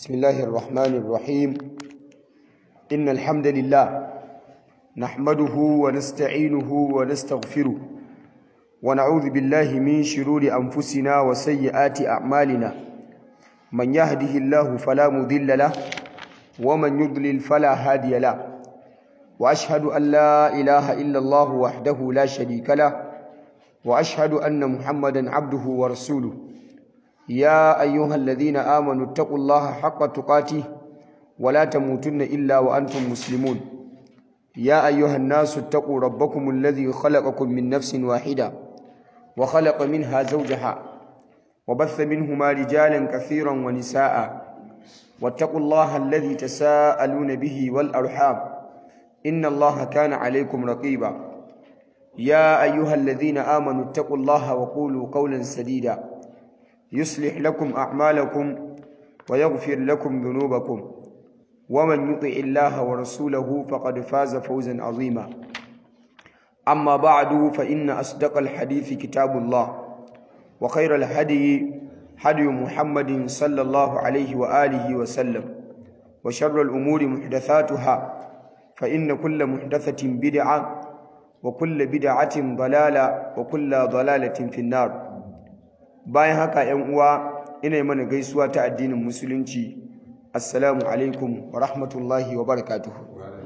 بسم الله الرحمن الرحيم إن الحمد لله نحمده ونستعينه ونستغفره ونعوذ بالله من شرور أنفسنا وسيئات أعمالنا من يهده الله فلا مضل له ومن يضلل فلا هادي له وأشهد أن لا إله إلا الله وحده لا شريك له وأشهد أن محمدا عبده ورسوله يا أيها الذين آمنوا اتقوا الله حق تقاته ولا تموتن إلا وأنتم مسلمون يا أيها الناس اتقوا ربكم الذي خلقكم من نفس واحدة وخلق منها زوجها وبث منهما رجالا كثيرا ونساء واتقوا الله الذي تساءلون به والأرحام إن الله كان عليكم رقيبا يا أيها الذين آمنوا اتقوا الله وقولوا قولا سديدا يصلح لكم أعمالكم ويغفر لكم ذنوبكم ومن يطع الله ورسوله فقد فاز فوزا عظيما أما بعد فإن أصدق الحديث كتاب الله وخير الهدي هدي محمد صلى الله عليه وآله وسلم وشر الأمور محدثاتها فإن كل محدثة بدعة وكل بدعة ضلالة وكل ضلالة في النار bayan haka ‘yan uwa ina mana gaisuwa ta addinin musulunci assalamu alaikum wa rahmatullahi wa barakatuhu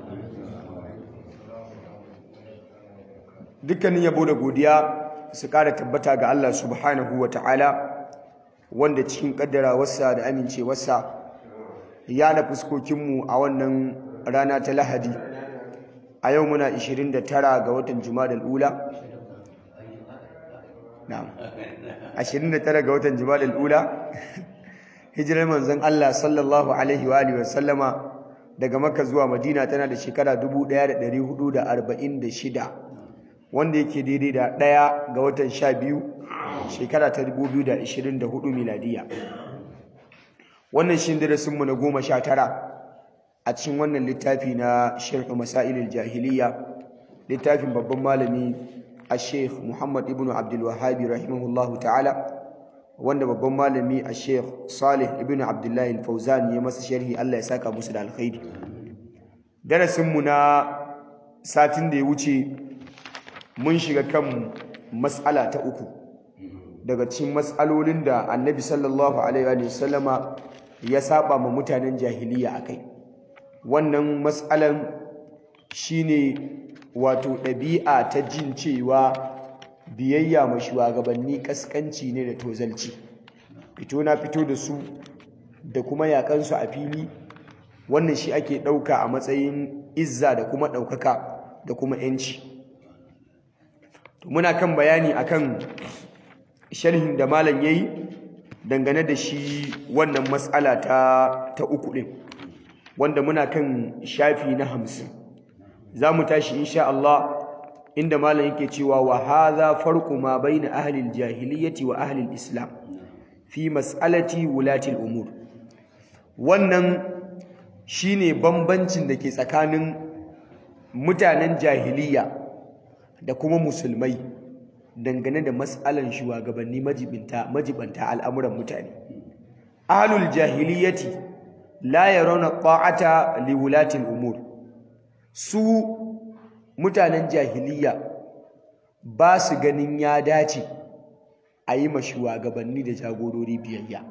dukkanin yabo da godiya su ƙara tabbata ga Allah subhanahu wa ta'ala wanda cikin ƙaddarawarsa da amincewarsa ya da fuskokinmu a wannan rana ta lahadi a yau muna 29 ga watan juma'a ula na'am 29 ga watan Jumadal Ula hijirar manzon Allah sallallahu alaihi wa alihi wasallama daga Makka zuwa Madina tana da shekara 1446 wanda yake daidai da ɗaya ga watan 12 shekara ta 2024 miladiya wannan shi darasin mu na 19 a cikin wannan littafi na Sharh Masailil Jahiliya littafin babban malami الشيخ محمد ابن عبد الوهاب رحمه الله تعالى wanda babban malami a sheikh salih ibn abdullahi fauzan ya masa sharhi Allah ya saka musu da alkhairi darasinmu na satin da ya wuce mun shiga kan mas'ala ta uku daga cikin mas'alolin da annabi sallallahu alaihi wa sallama ya saba ma mutanen jahiliya akai wannan mas'alan shine wato ɗabi'a ta jin cewa biyayya ma shugabanni kaskanci ne da tozalci fito na fito da su da kuma yakansu a fili wannan shi ake ɗauka a matsayin izza da kuma ɗaukaka da kuma ‘yanci muna kan bayani akan sharhin da malam ya yi dangane da shi wannan matsala ta, ta uku ɗin wanda muna kan shafi na hamsin za mu tashi insha Allah inda malam yake cewa wa hadha farqu ma baina ahli al-jahiliyyati wa ahli al-islam fi mas'alati wulati al-umur wannan shine bambancin da ke tsakanin mutanen jahiliya da kuma musulmai dangane da mas'alan shugabanni majibinta majibanta al'amuran mutane ahlul jahiliyyati la yarawna ta'ata li wulati al-umur su mutanen jahiliya ba su ganin ya dace a yi ma shugabanni da jagorori biyayya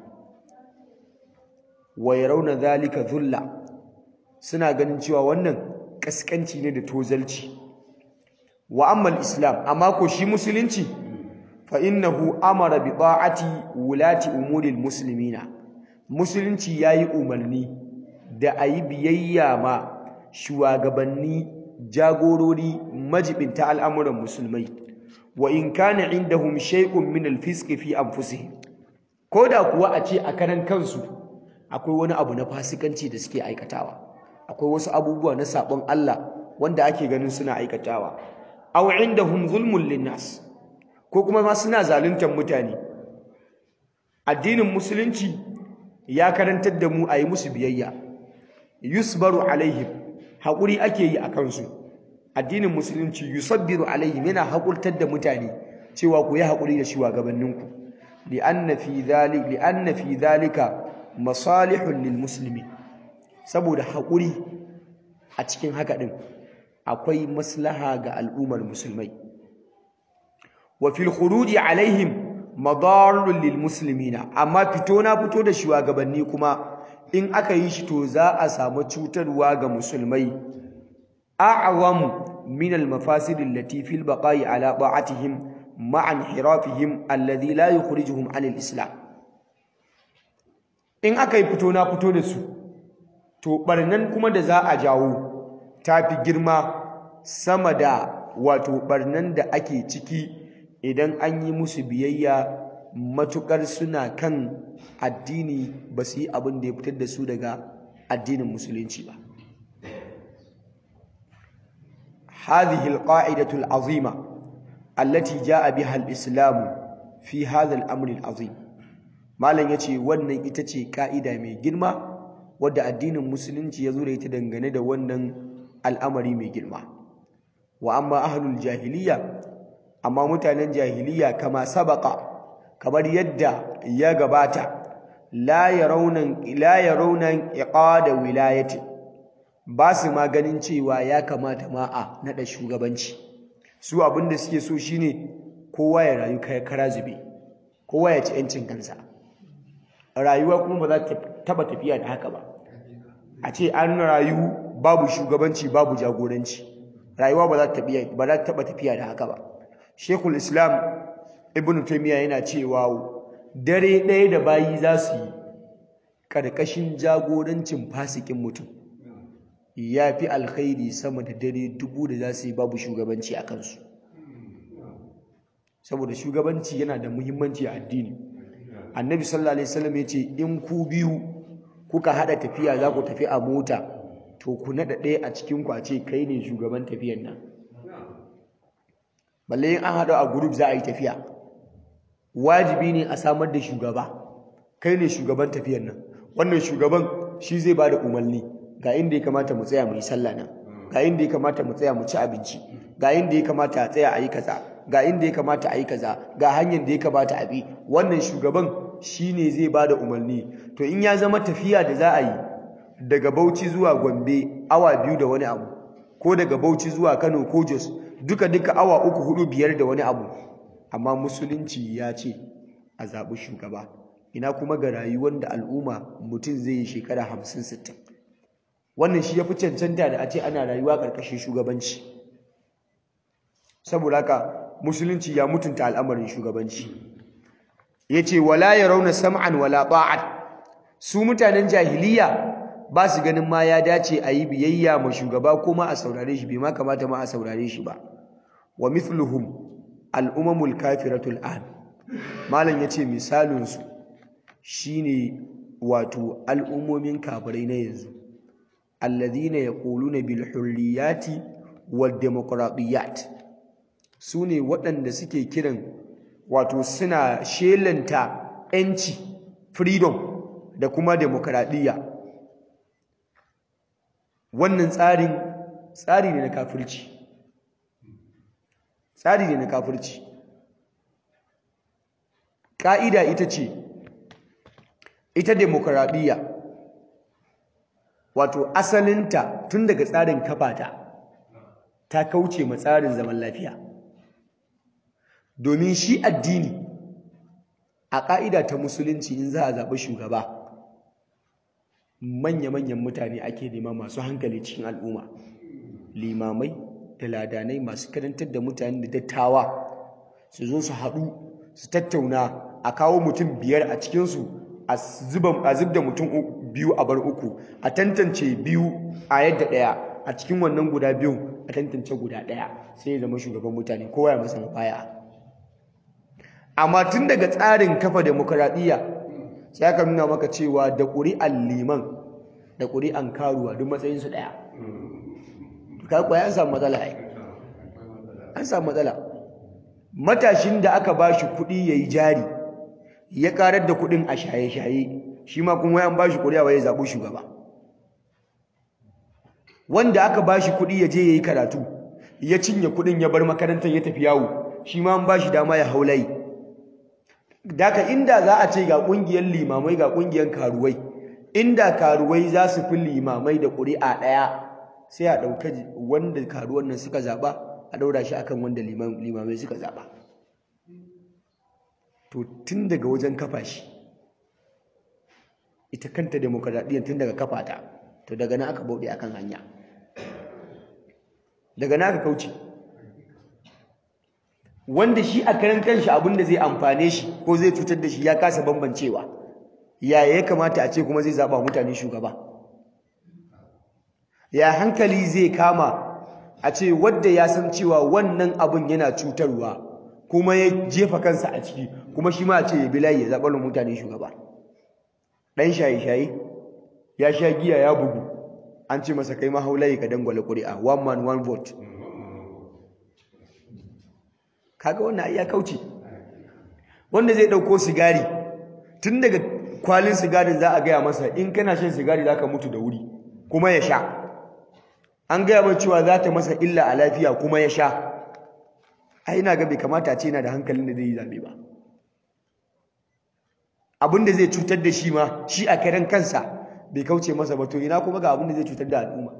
wa yarawna zalika dhulla suna ganin cewa wannan kaskanci ne da tozalci wa amma islam amma ko shi musulunci fa innahu amara bi ta'ati wulati umuril muslimina musulunci yayi umarni da ayi biyayya ma shugabanni jagorori majibinta al'amuran musulmai wa in kana indahum shay'un min al-fisq fi anfusihim koda kuwa a ce a karan kansu akwai wani abu na fasikanci da suke aikatawa akwai wasu abubuwa na sabon Allah wanda ake ganin suna aikatawa aw indahum zulmun linnas ko kuma ma suna zaluntar mutane addinin musulunci ya karantar da mu a yi musu biyayya yusbaru alaihim haƙuri ake yi a kansu addinin musulunci yusabbiru alaihim yana haƙurtar da mutane cewa ku yi haƙuri da shugabanninku li'anna fi dhalik li'anna fi dhalika masalihun lil muslimin saboda haƙuri a cikin haka ɗin akwai maslaha ga al'ummar musulmai wa fil khuruji alaihim madarrun lil muslimina amma fito na fito da shugabanni kuma in aka yi shi to za a samu cutarwa ga musulmai a'zamu min al mafasid allati fil baqa'i ala ta'atihim ma'a inhirafihim alladhi la yukhrijuhum an al islam in aka yi fito na fito da su to barnan kuma da za a jawo ta fi girma sama da wato barnan da ake ciki idan an yi musu biyayya matukar suna kan addini ba su yi abin da ya fitar da su daga addinin musulunci ba هذه القاعدة العظيمة التي جاء بها الإسلام في هذا الأمر العظيم malam yace wannan ita ce ka'ida mai girma wadda addinin musulunci ya zo da ita dangane da wannan al'amari mai girma wa amma ahlul jahiliya amma mutanen jahiliya kama sabaka kamar yadda ya gabata la yarawna la yarawna iqada wilayati ba su ma ganin cewa ya kamata ma a nada shugabanci su abinda suke so shine kowa ya rayu kai kara zube kowa ya ci yancin kansa rayuwa kuma ba za ta taba tafiya da haka ba a ce an rayu babu shugabanci babu jagoranci rayuwa ba za ta ba za ta taba tafiya da haka ba Sheikhul Islam Ibn Taymiyyah yana cewa dare ɗaya da bayi za su yi karkashin jagorancin fasikin mutum ya fi alkhairi sama da dare dubu da za su yi babu shugabanci a kansu saboda shugabanci yana da muhimmanci a addini annabi sallallahu alaihi wasallam ya ce in ku biyu kuka hada tafiya za ku tafi a mota to ku nada ɗaya a cikin ku a ce kai ne shugaban tafiyan nan balle in an hada a group za a yi tafiya wajibi ne a samar da shugaba kai ne shugaban tafiyan nan wannan shugaban shi zai bada umarni ga inda ya kamata mu tsaya mu yi sallah nan ga inda ya kamata mu tsaya mu ci abinci ga inda ya kamata a tsaya a yi kaza ga inda ya kamata a yi kaza ga hanyar da ya kamata a bi wannan shugaban shine zai bada umarni to in ya zama tafiya da za a yi daga Bauchi zuwa Gombe awa biyu da wani abu ko daga Bauchi zuwa Kano ko Jos duka duka awa uku hudu biyar da wani abu amma musulunci ya ce a zaɓi shugaba ina kuma ga rayuwar da al'umma mutum zai yi shekara hamsin sittin wannan shi ya fi cancanta da a ce ana rayuwa ƙarƙashin shugabanci saboda haka musulunci ya mutunta al'amarin shugabanci ya ce wala ya rauna sam'an wala ba'ad su mutanen jahiliya ba su ganin ma ya dace a yi biyayya ma shugaba ko ma a saurare shi bai ma kamata ma a saurare shi ba wa mithluhum al'umamul kafiratul an malam ya ce misalinsu shine wato al'ummomin kafirai na yanzu alladhina yaquluna bil hurriyati wad demokradiyyat sune waɗanda suke kiran wato suna shelanta yanci freedom da kuma demokradiyya wannan tsarin tsari ne na kafirci tsari ne na kafirci ƙa'ida ita ce ita demokradiyya wato asalinta tun daga tsarin kafata ta kauce ma tsarin zaman lafiya domin shi addini a ƙa'ida ta musulunci in za a zaɓi shugaba manya-manyan mutane ake nema masu hankali cikin al'umma limamai da ladanai masu karantar da mutane da dattawa su zo su haɗu su tattauna a kawo mutum biyar a cikinsu a zub da mutum biyu a bar uku a tantance biyu a yadda ɗaya a cikin wannan guda biyun a tantance guda ɗaya sai ya zama shugaban mutane kowa ya masa baya amma tun daga tsarin kafa demokuraɗiyya sai aka nuna maka cewa da ƙuri'an liman da ƙuri'an karuwa duk matsayinsu ɗaya kakuwa ya samu matsala ai an samu matsala matashin da aka ba shi kuɗi ya yi jari ya ƙarar da kuɗin a shaye-shaye shi ma kuma yan ba shi ƙuri'a wa ya zaɓi shugaba wanda aka ba shi kuɗi ya je ya yi karatu ya cinye kuɗin ya bar makarantar ya tafi yawo shi ma an ba shi dama ya haulayi Daka inda za a ce ga ƙungiyar limamai ga ƙungiyar karuwai inda karuwai za su fi limamai da ƙuri'a ɗaya sai a ɗauka wanda karuwan nan suka zaɓa a ɗaura shi akan wanda limamai suka zaɓa to tun daga wajen kafa shi ita kanta demokradiyyar tun daga kafa ta to daga nan aka bauɗe akan hanya daga nan aka kauce wanda shi a karan kanshi abin da zai amfane shi ko zai cutar da shi ya kasa bambancewa yaya ya kamata a ce kuma zai zaɓa mutane shugaba ya hankali zai kama a ce wadda ya san cewa wannan abin yana cutarwa kuma ya jefa kansa a ciki kuma shi ma a ce ya bi layi ya zaɓar mutane shugaba ɗan shaye-shaye ya sha giya ya bugu an ce masa kai mahaulayi ka dangwale ƙuri'a one man one vote kaga wannan ya kauce wanda zai ɗauko sigari tun daga kwalin sigarin za a gaya masa in kana shan sigari za ka mutu da wuri kuma ya sha an gaya mai cewa za ta masa illa a lafiya kuma ya sha a ina ga bai kamata ce yana da hankalin da zai yi zaɓe ba abin da zai cutar da shi ma shi a karen kansa bai kauce masa ba to ina kuma ga abin da zai cutar da al'umma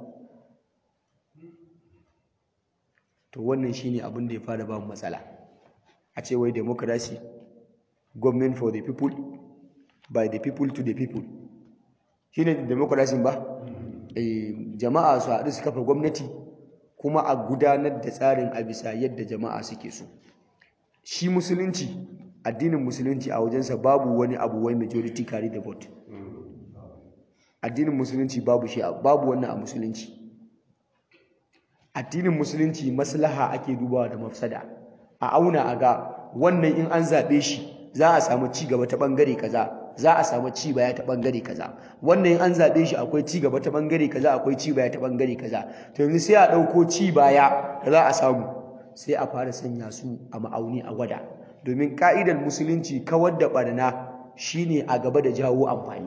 to wannan shine abin da ya fara ba mu matsala a ce wai democracy government for the people by the people to the people shine democracy ba eh jama'a su haɗu su kafa gwamnati kuma a gudanar da tsarin a bisa yadda jama'a suke so shi musulunci addinin musulunci a wajensa babu wani abu wai majority carry the vote addinin musulunci babu shi babu wannan a musulunci addinin musulunci maslaha ake dubawa da mafsada a auna a ga wannan in an zaɓe shi za a samu ci gaba ta ɓangare kaza za a samu ci baya ta ɓangare kaza wannan in an zaɓe shi akwai ci gaba ta ɓangare kaza akwai ci baya ta ɓangare kaza to yanzu sai a ɗauko ci baya da za a samu sai a fara sanya su a ma'auni a gwada domin ka'idar musulunci kawar da ɓarna shine a gaba da jawo amfani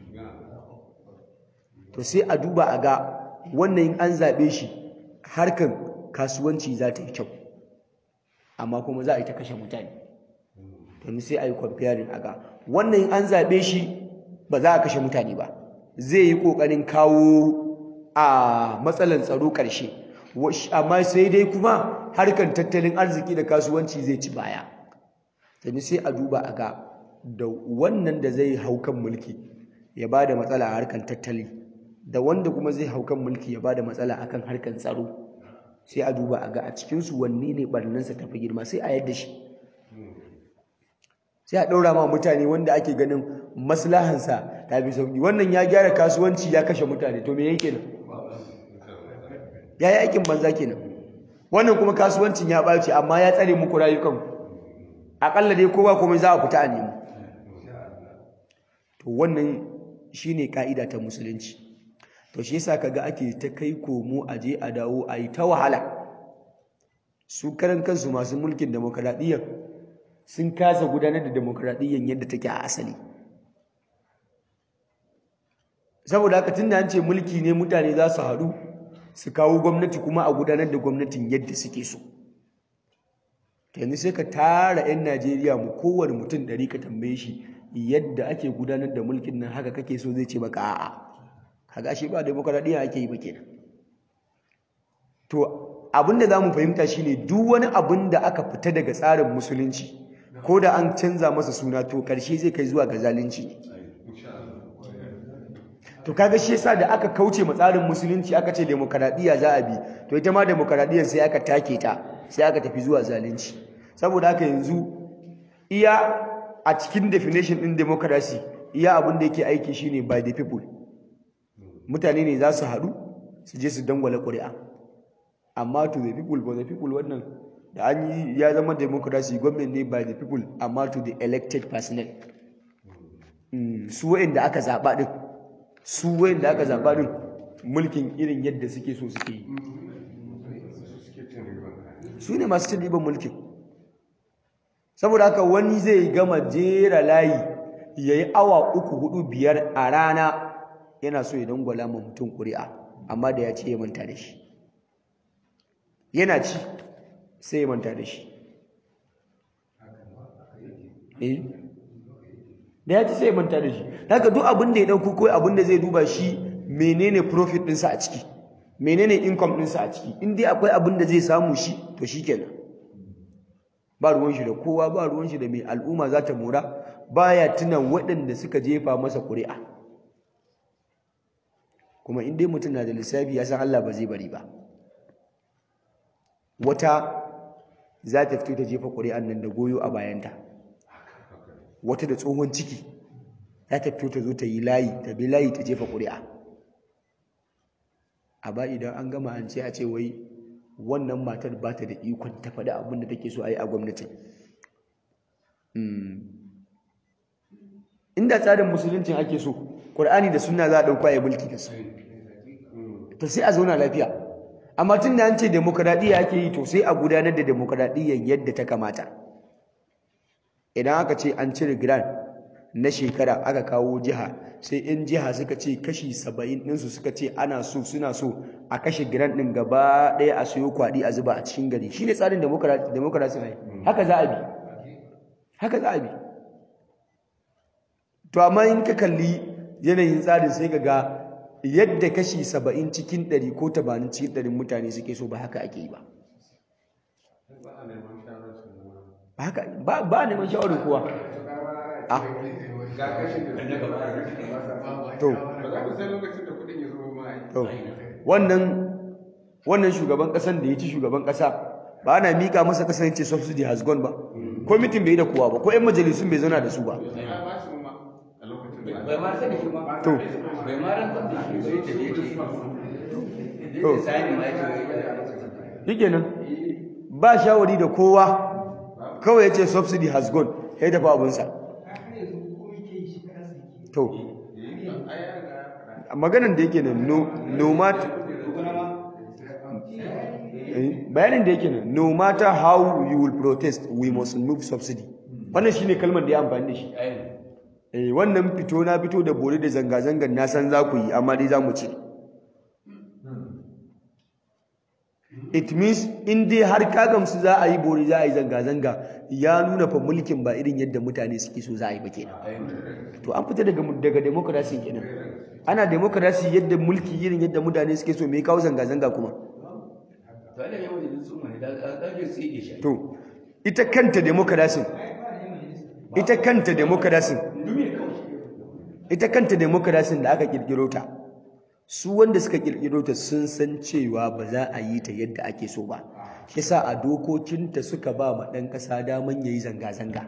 to sai a duba a ga wannan in an zaɓe shi harkan kasuwanci za ta yi kyau amma kuma za a yi ta kashe mutane domin sai a yi comparing a ga wannan in an zaɓe shi ba za a kashe mutane ba zai yi ƙoƙarin kawo a matsalan tsaro ƙarshe amma sai dai kuma harkan tattalin arziki da kasuwanci zai ci baya domin sai a duba a ga da wannan da zai hau kan mulki ya ba da matsala a harkan tattali da wanda kuma zai hau kan mulki ya ba da matsala akan harkan tsaro sai a duba a ga a cikinsu wanne ne ɓarnansa tafi girma sai a yadda shi sai a ɗaura ma mutane wanda ake ganin maslahansa ta fi sauƙi wannan ya gyara kasuwanci ya kashe mutane to me yake nan ya yi aikin banza kenan wannan kuma kasuwancin ya ɓaci amma ya tsare muku rayukan aƙalla dai kowa komai za a fita a nemo to wannan shine ka'ida ta musulunci to shi yasa kaga ake ta kai komo a je a dawo a yi ta wahala su karan kansu masu mulkin demokradiyyar sun kasa gudanar da demokradiyyar yadda take a asali saboda haka tunda an ce mulki ne mutane za su haɗu su kawo gwamnati kuma a gudanar da gwamnatin yadda suke so yanzu sai ka tara 'yan najeriya mu kowane mutum ɗari ka tambaye shi yadda ake gudanar da mulkin nan haka kake so zai ce maka a'a kaga shi ba demokradiyya ake yi ba kenan to abinda zamu fahimta shine duk wani abin da aka fita daga tsarin musulunci ko da an canza masa suna to karshe zai kai zuwa ga zalunci to kaga shi yasa da aka kauce ma tsarin musulunci aka ce demokradiyya za a bi to ita ma demokradiyyar sai aka take ta sai aka tafi zuwa zalunci saboda haka yanzu iya a cikin definition din democracy iya abin da yake aiki shine by the people mutane ne za su haɗu su je su dangwala ƙuri'a amma to the people for the people wannan da an yi ya zama democracy government ne by the people amma to the elected personnel su wa'inda aka zaɓa ɗin su wa'inda aka zaɓa ɗin mulkin irin yadda suke so suke yi su ne masu cin riban mulkin saboda haka wani zai gama jera layi ya yi awa uku hudu biyar a rana yana so ya dangwala ma mutum ƙuri'a amma da ya ce ya manta da shi yana ci sai ya manta da shi eh da ya ci sai ya manta da shi haka duk abin da ya ɗauko ko abin da zai duba shi menene profit ɗinsa a ciki menene income ɗinsa a ciki in dai akwai abin da zai samu shi to shi kenan ba ruwan shi da kowa ba ruwan shi da mai al'umma za ta mora baya tuna waɗanda suka jefa masa ƙuri'a kuma in dai mutum na da lissafi ya san Allah ba zai bari ba wata za ta fito ta jefa ƙuri'an nan da goyo a bayanta wata da tsohon ciki za ta fito ta zo ta yi layi ta bi layi ta jefa ƙuri'a a ba idan an gama an ce a ce wai wannan matar ba ta da ikon ta faɗi abin da take so a yi a gwamnatin inda tsarin musuluncin ake so ƙur'ani da suna za a ɗauka ya mulki da su to sai a zauna lafiya amma tun da an ce demokradiyya ake yi to sai a gudanar da demokradiyyar yadda ta kamata idan aka ce an cire grant na shekara aka kawo jiha sai in jiha suka ce kashi saba'in ɗinsu suka ce ana so suna so a kashe grant ɗin gaba ɗaya a siyo kwaɗi a zuba a cikin gari shi ne tsarin demokrasi ne haka za a bi haka za a bi to amma in ka kalli yanayin tsarin sai ka ga yadda kashi saba'in cikin ɗari ko tamanin cikin ɗarin mutane suke so ba haka ake yi ba ba a neman shawarar kowa a to to wannan wannan shugaban ƙasan da ya ci shugaban ƙasa ba ana mika masa ƙasar yace subsidy has gone ba ko mitin bai yi da kowa ba ko 'yan majalisun bai zauna da su ba to bai ma rantsar da shi bai ta je ce To. zai sani ma ya ce shike nan ba shawari da kowa kawai ya ce subsidy has gone ya tafi abinsa to maganan da yake nan no, no matter eh, bayanin da yake nan no matter how you will protest we must remove subsidy wannan shine kalmar da ya amfani da shi ai eh, wannan fito na fito da bore da zanga-zangar na san za ku yi amma dai za mu cire it means in dai har ka gamsu za a yi bori za a yi zanga-zanga ya nuna fa mulkin ba irin yadda mutane suke so za a yi ba kenan ai to an fita daga daga democracy kenan ana democracy yadda mulki irin yadda mutane suke so me ya kawo zanga-zanga kuma to Allah ya wajen sun mai da ɗaje su yi shi to ita kanta democracy ita kanta democracy dumi kawai ita kanta democracy da aka kirkiro ta su wanda suka kirkiro ta sun san cewa ba za a yi ta yadda ake so ba yasa a dokokinta suka ba ma ɗan ƙasa daman yayi zanga-zanga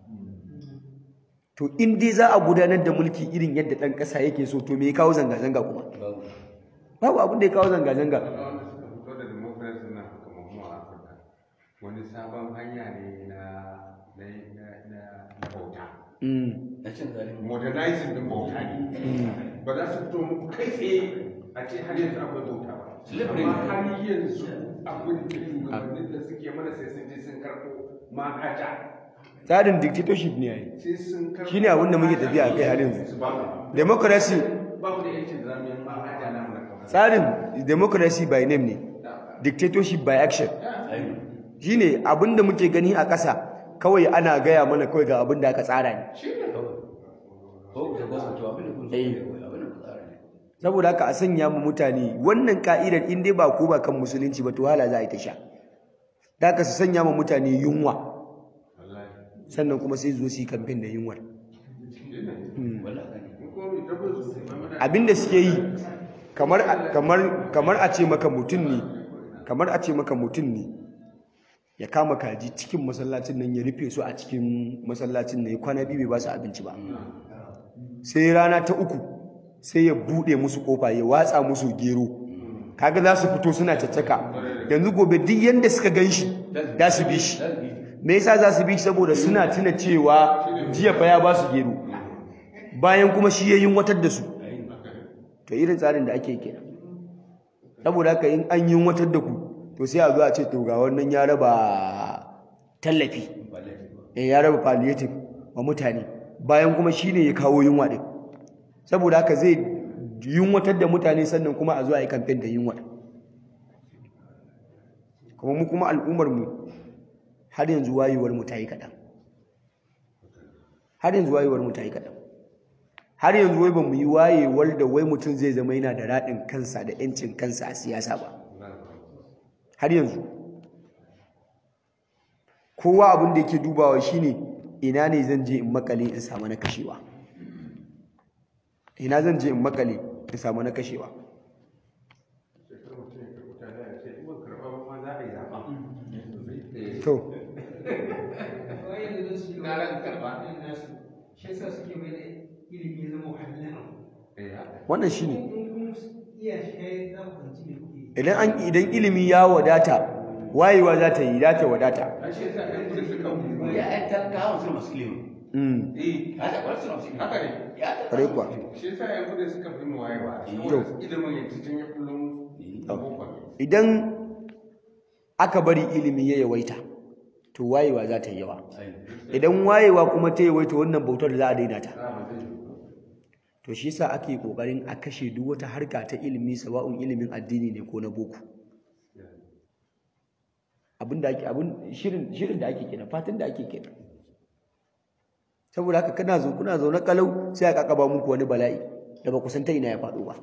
to in dai za a gudanar da mulki irin yadda ɗan ƙasa yake so to me ya kawo zanga-zanga kuma babu babu abin da ya kawo zanga-zanga wanda suka fito da democracy nan kamar mu a Afirka wani sabon hanya ne na na na na na bauta Mm, na cin zalimi modernizing din bauta ne ba za su fito muku kai tsaye a ce har yanzu akwai bauta ba Slavery amma ne. har yanzu abin da shugabannin da suke mana sai sun je sun karɓo manhaja tsarin dictatorship ne yayi sai sun karɓo Shine abin da muke tafiya a kai har yanzu. su ba mu democracy ba mu da yancin da zamu yi manhaja na mu na kawai tsarin democracy by name ne dictatorship by action ai shine abin da muke gani a ƙasa kawai ana gaya mana kawai ga abin da aka tsara ne kawai ko da gwasa to abin da kun so Eh. ne kawai abin da kun tsara ne saboda haka a sanya mu mutane wannan ka'idar in dai ba ko ba kan musulunci ba to hala za a yi ta sha da haka su sanya mu mutane yunwa wallahi sannan kuma sai zo su yi kamfen da yunwar wallahi ne mun ko mu tabbata su ba mana abinda suke yi kamar kamar kamar a ce maka mutum ne kamar a ce maka mutum ne ya kama kaji cikin masallacin nan ya rufe su a cikin masallacin nan ya kwana biyu bai ba su abinci ba sai rana ta uku sai ya bude musu kofa ya watsa musu gero kaga za su fito suna caccaka yanzu gobe duk yanda suka ganshi za su bi shi me yasa za su bi shi saboda suna tuna cewa jiya fa ya ba su gero bayan kuma shi ya yunwatar da su to irin tsarin da ake kenan saboda haka in an yunwatar da ku to sai a zo a ce to ga wannan ya raba tallafi eh ya raba palliative wa mutane bayan kuma shine ya kawo yunwa din saboda haka zai yunwatar da mutane sannan kuma a zo a yi kamfen da yunwa kuma mu kuma al'ummar mu har yanzu wayewar mu ta yi kaɗan har yanzu wayewar mu ta yi kaɗan har yanzu wai ba mu yi wayewar da wai mutum zai zama yana da raɗin kansa da 'yancin kansa a siyasa ba har yanzu kowa abin da yake dubawa shine ina ne zan je in makale in samu na kashewa ina zan je in makale in samu na kashewa to na ran karba shi yasa suke mai da ilimi ya zama wahalar wannan shine in kun iya shi kai za ku fahimci me kuke idan an idan ilimi ya wadata wayewa za ta yi za ta wadata an shi yasa ɗan kudu suka mutu ya ɗan talakawa suna masu ilimi mm eh haka kwarar suna masu ilimi haka ne ya Kwarai kuwa. shi yasa yan kudu suka fi mu wayewa To. saboda ilimin yanzu tun ya kullum boko ne idan aka bari ilimi ya yawaita to wayewa za ta yi yawa idan wayewa kuma ta yawaita wannan bautar za a daina ta za ba zai yi to shi yasa ake kokarin a kashe duk wata harka ta ilimi sawa'un ilimin addini ne ko na boko abin da ake abin shirin shirin da ake kenan fatan da ake kenan saboda haka kana zo kuna zo na kalau sai aka kaba muku wani bala'i da ba ku san ta ina ya faɗo ba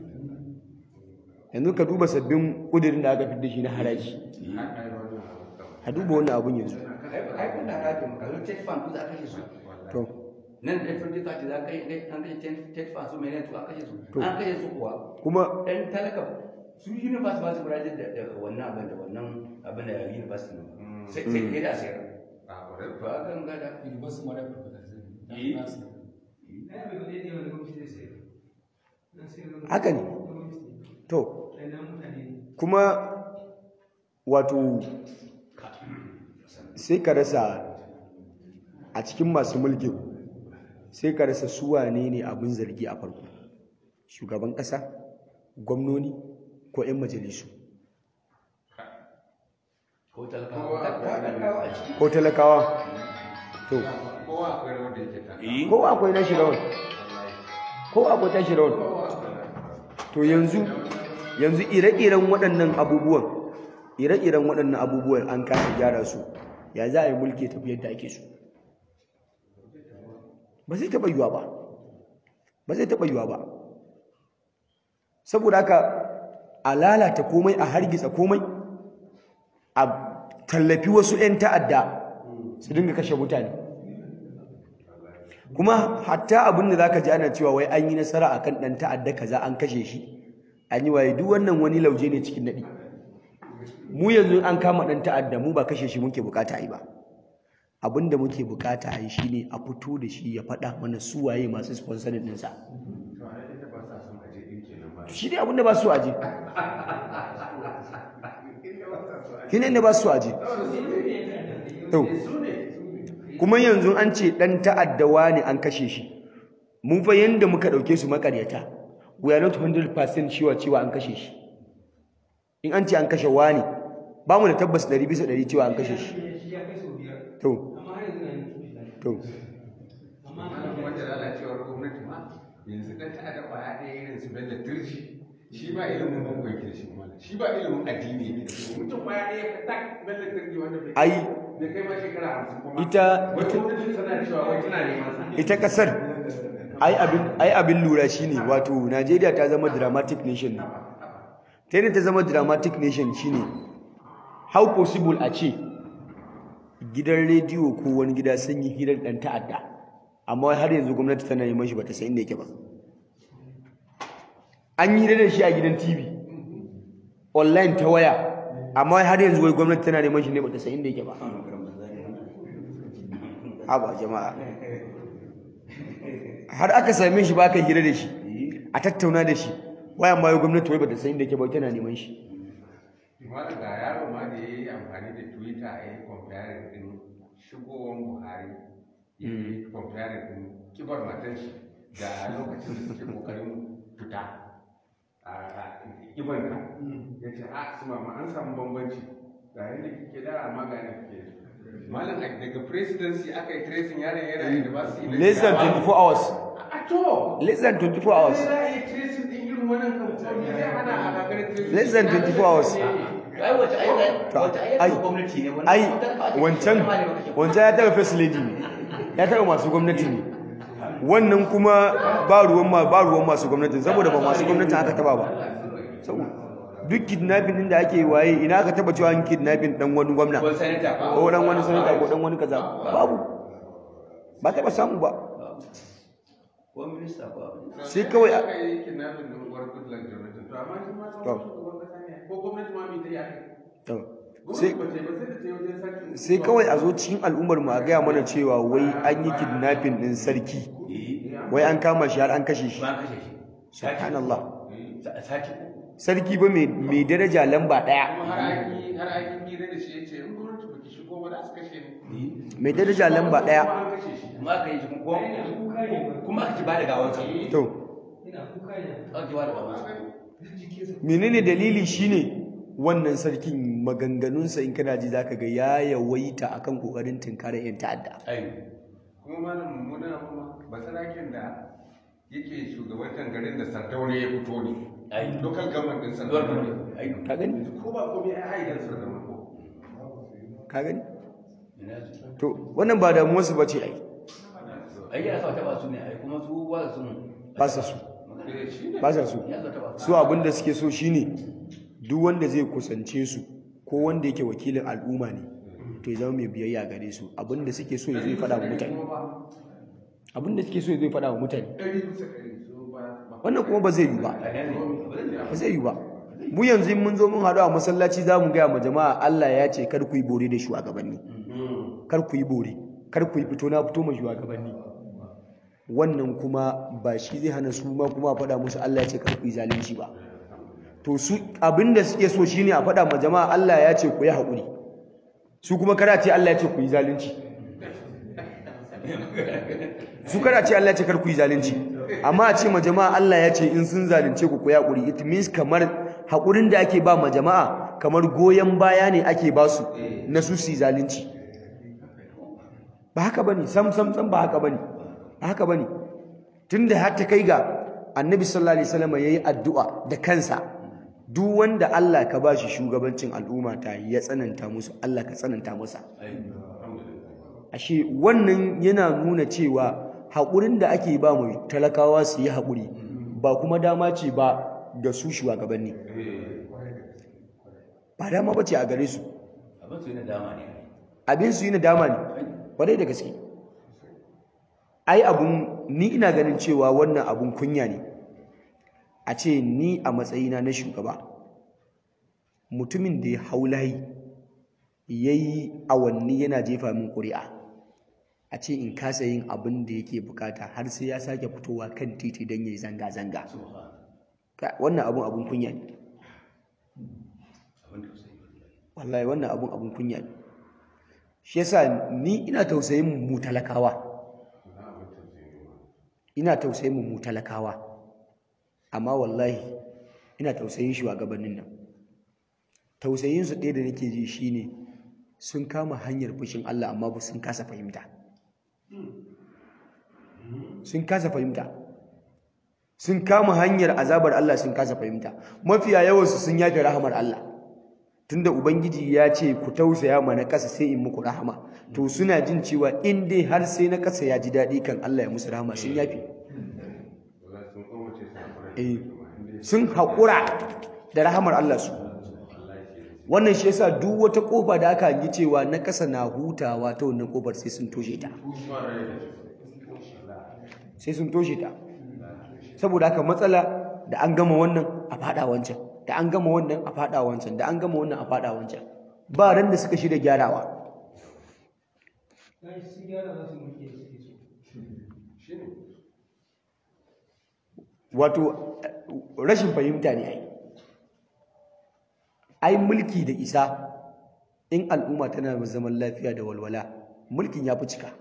yanzu ka duba sabbin kudirin da aka fi da shi na haraji har ai wannan abu kawai a duba wannan abun yanzu ai kun da haka mu kallon tet fan ku za ka kashe su to nan da fifty thirty za ka yi an kashe tet tet fan su mai ne to an kashe su To. an kashe su kuwa kuma ɗan talaka su university ba su gudanar da da wannan abin da wannan abin da university ne sai sai kai da sayar a kwarai to a kan gada University Model Professor. Eh. na yabe ba ɗaya ne wanda gwamnati zai sayar na sayar da Haka ne. gwamnati to ne na mutane ne kuma wato sai ka rasa a cikin masu mulkin sai ka rasa su wane ne abin zargi a farko shugaban ƙasa gwamnoni ko 'yan majalisu ko talakawa talakawa a ciki ko talakawa to kowa akwai rawar da yake taka eh ko akwai nashi rawan ko akwai tashi rawan to yanzu yanzu ire-iren waɗannan abubuwan ire-iren waɗannan abubuwan an kasa gyara su ya za a yi mulki ya tafi yadda ake so ba zai taɓa yiwa ba ba zai taɓa yiwa ba saboda haka a lalata komai a hargitsa komai a tallafi wasu 'yan ta'adda su dinga kashe mutane kuma hatta abin da zaka ji ana cewa wai an yi nasara akan dan ta'adda kaza an kashe shi an yi waye duk wannan wani lauje ne cikin nadi mu yanzu an kama dan ta'adda mu ba kashe shi muke bukata yi ba abin da muke bukata yi shine a fito da shi ya faɗa mana su waye masu sponsoring ɗinsa to ai ita ba sa son aje din kenan ba shi ne abin da ba su aje shi ne da ba su aje to kuma yanzu an ce dan ta'addawa ne an kashe shi mun fa yanda muka dauke su makaryata we are not 100% sure cewa an kashe shi in an ce an kashe wani ba mu da tabbas 100 bisa 100 cewa an kashe shi shi ya kai sau biyar to amma har yanzu na yin tushe da to amma malam kuma da lalacewar gwamnati ma yanzu dan ta'adda kwaya ɗaya irin su bello turji shi ba ilimin boko yake da shi malam shi ba ilimin addini yake da shi mutum kwaya ɗaya ka tak bello turji wanda bai ai bai kai ma shekara hamsin kuma Ita- wai gwamnati tana cewa wai tana neman sa ita kasar ai abin ai abin lura shine wato Najeriya ta zama dramatic nation ne ta yadda ta zama dramatic nation shine how possible a ce gidan rediyo ko wani gida sun yi hirar dan ta'adda amma har yanzu gwamnati tana neman shi bata san inda yake ba an yi da shi a gidan TV online ta waya amma har yanzu wai gwamnati tana neman shi ne bata san inda yake ba haba jama'a har aka same shi ba aka hira da shi a tattauna da shi wayan ma gwamnati wai bata san inda yake ba tana neman shi malam ga yaro ma da ya yi amfani da twitter a yi comparing din shigowar buhari ya yi comparing din kibar matan shi da lokacin da suke kokarin fita a kibar ka ya ce a su mama an samu bambanci ga yadda kike da amma ga yadda kike malam a- daga presidency aka yi tracing yaron yana university na less than Jigawa. 24 hours a to less than 24 hours sai za a yi tracing din irin wannan kan me zai hana a gagarin tracing less than 24 hours ai wace ai Ta- wace ai ai gwamnati ne wannan ai talakawa ce, wancan wani ma ne baka ce. wancan ya taba first lady ne ya taɓa masu gwamnati ne wannan kuma ba ruwan ma ba ruwan masu gwamnati saboda ba masu gwamnati aka taɓa ba duk kidnapping din da ake waye ina aka taɓa cewa an kidnapping dan wani gwamna ko sanata ko dan wani sanata ko dan wani kaza babu ba taɓa samu ba ko minista ko abin sai kawai a- aka yi kidnapping din uwar Goodluck Jonathan to amma shi ma To. shugaban kasa ne ko gwamnati ma mai ta yi aka to, sai gwamnati ba ta yi ba sai da ta yi wajen sarki sai kawai a zo cikin al'ummar mu a gaya mana cewa wai an yi kidnapping din sarki eh wai an kama shi har an kashe shi ba kashe shi subhanallah Sa- sati uku sarki ba mai mai daraja lamba daya kuma har aiki har aiki hira da shi yace in gwamnati ba ki shigo ba za su kashe ni mai daraja lamba daya kuma an kashe shi kuma aka yi shi kuma kuma aka ci ba da gawansa to ina kuka ne aka ci ba da gawansa duk jikinsa menene dalili shine wannan sarkin maganganunsa in kana ji zaka ga ya yawaita akan kokarin tinkarar yan ta'adda ai kuma malam mummuna kuma basarakin da yake shugabantar garin da sardauna ya fito ne Ai. local government din zuwa sardauna ne ai ka gani ko ba komai ai aidan sardauna ko ka gani ina su to wannan ba damuwarsu ba ce ai ai ya sa taba su ne ai kuma su ba su ba sa su eh shi ne ba sa su ya sa taba su su abinda suke so shine duk wanda zai kusance su ko wanda yake wakilin al'umma ne to ya zama mai biyayya gare su abinda suke so ya zai faɗa wa mutane abinda suke so ya zai faɗa wa mutane ɗari bisa ɗari su ba ba wannan kuma ba zai yi ba a nan ne ba zai yi ba mu yanzu in mun zo mun haɗu a masallaci za mu gaya ma jama'a Allah ya ce kar ku yi bore da shugabanni kar ku yi bore kar ku yi fito na fito ma shugabanni wannan kuma ba shi zai hana su ma kuma a faɗa musu Allah ya ce kar ku yi zalunci ba to su abinda suke so shine a faɗa ma jama'a Allah ya ce ku yi haƙuri su kuma kada ce Allah ya ce ku yi zalunci su kada ce Allah ya ce kar ku yi zalunci amma a ce ma jama'a Allah ya ce in sun zalunce ku ku yi haƙuri it means kamar haƙurin da ake ba ma jama'a kamar goyon baya ne ake ba su na su su yi zalunci ba haka bane sam sam sam ba haka bane ba haka bane tunda har ta kai ga annabi sallallahu alaihi wasallam yayi addu'a da kansa duk wanda Allah ka bashi shugabancin al'umma ta ya tsananta musu Allah ka tsananta masa ashe wannan yana nuna cewa haƙurin da ake ba mu talakawa su yi haƙuri ba kuma dama ce ba ga su shugabanni ba dama ba ce a gare su abin su yana dama ne abin su yi nadama ne kwarai da gaske ai abun ni ina ganin cewa wannan abun kunya ne a ce ni a matsayina na shugaba mutumin da ya hau layi ya yi awanni yana jefa min ƙuri'a a ce in kasa yin abin da yake bukata har sai ya sake fitowa kan titi don ya yi zanga-zanga Ka- wannan abun abun kunya ne abin da sai wallahi wannan abun abun kunya ne shi yasa ni ina tausayin mu talakawa ina tausayin mu talakawa amma wallahi ina tausayin shugabannin nan tausayin su ɗaya da nake ji shine sun kama hanyar fushin Allah amma ba sun kasa fahimta sun kasa fahimta sun kama hanyar azabar Allah sun kasa fahimta mafiya yawansu sun yafe rahamar Allah tunda ubangiji ya ce ku tausaya ma na ƙasa sai in muku rahama to suna jin cewa in dai har sai na ƙasa ya ji daɗi kan Allah ya musu rahama sun yafe Wala sun kowace su haƙura. eh sun haƙura da rahamar Allah su wannan shi yasa duk wata kofa da aka yi cewa na ƙasa na hutawa ta wannan kofar sai sun toshe ta sai sun toshe ta saboda haka matsala da an gama wannan a fada wancan da an gama wannan a fada wancan da an gama wannan a fada wancan ba ran da suka shirya gyarawa na shi gyara za su mulki da suke so wato rashin fahimta ne ai ai mulki da isa in al'umma tana da zaman lafiya da walwala mulkin ya fi cika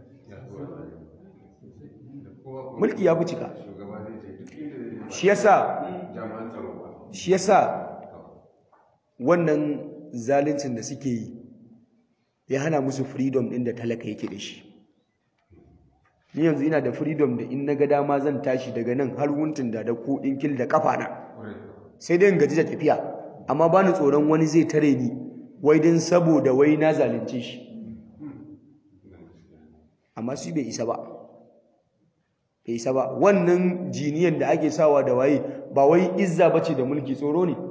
mulki ya fi cika Shugaba zai ce duk inda shi yasa jami'an tsaro ba. shi yasa wannan zaluncin da suke yi ya hana musu freedom din da talaka yake da shi ni yanzu ina da freedom da in na ga dama zan tashi daga nan har wuntun da da ko kil da kafa na sai dai in gaji da tafiya amma bani tsoron wani zai tare ni wai din saboda wai na zalunce shi amma su bai isa ba bai isa ba wannan jiniyan da ake sawa da waye ba wai izza bace da mulki tsoro ne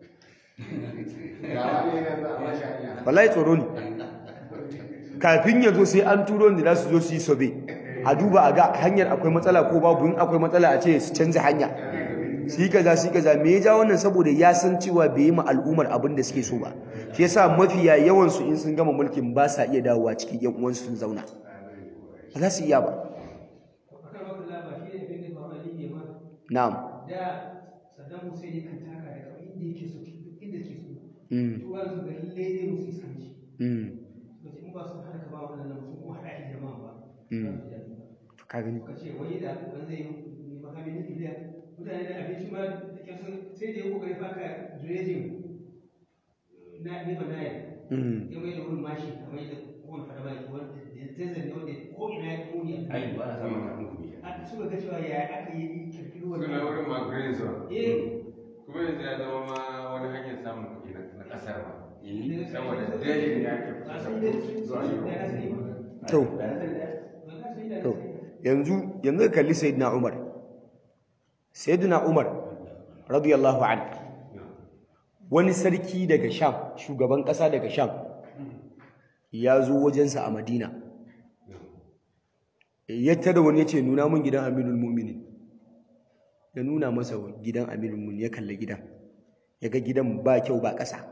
wallahi tsoro ne kafin ya zo sai an turo da za su zo su yi sobe a duba a ga hanyar akwai matsala ko babu in akwai matsala a ce su canza hanya su yi kaza su yi kaza me ya ja wannan saboda ya san cewa bai yi ma al'ummar abin da suke so ba shi yasa mafiya yawan su in sun gama mulkin ba sa iya dawowa cikin yan uwansu sun zauna ba za su iya ba akan wata laba shi ne abin da faru a libya ma na'am da saddam hussein yakan taka da kawai inda yake so duk inda ke so mm tuwa su ga lalle zai musu iskanci mm suka ce in ba su hana ka ba waɗannan musu ko haɗa shi jama'a ba Mm. za su ji daɗi ba to ka gani suka ce wani da wani zai yi makamin nukiliya mutane da abinci ma da kyar sun sai da ya kokari faka dredging na nefa naya mm ya mai da wurin mashi kamar yadda kowane fada ba ke wanda desert ne wanda ko ina ya kone a ai ba na samun takunkumi a suka ga cewa ya aka yi kirkiro suna wannan wurin ma green zone eh kuma yanzu ya zama ma wani hanyar samun kuɗi na na ƙasar ma Eh. saboda dalilin ya ke ba kusa san da su zuwa su da na sani yau ba to Ba na sani da. ba na sani da na to sani yanzu yanzu ka kalli sayyidina Umar sayyidina Umar radiyallahu anhu wani sarki daga Sham shugaban kasa daga Sham ya zo wajensa a Madina ya tada wani yace nuna mun gidan Amirul Mu'minin ya nuna masa gidan Amirul Mu'minin ya kalli gidan ya ga gidan ba kyau ba kasa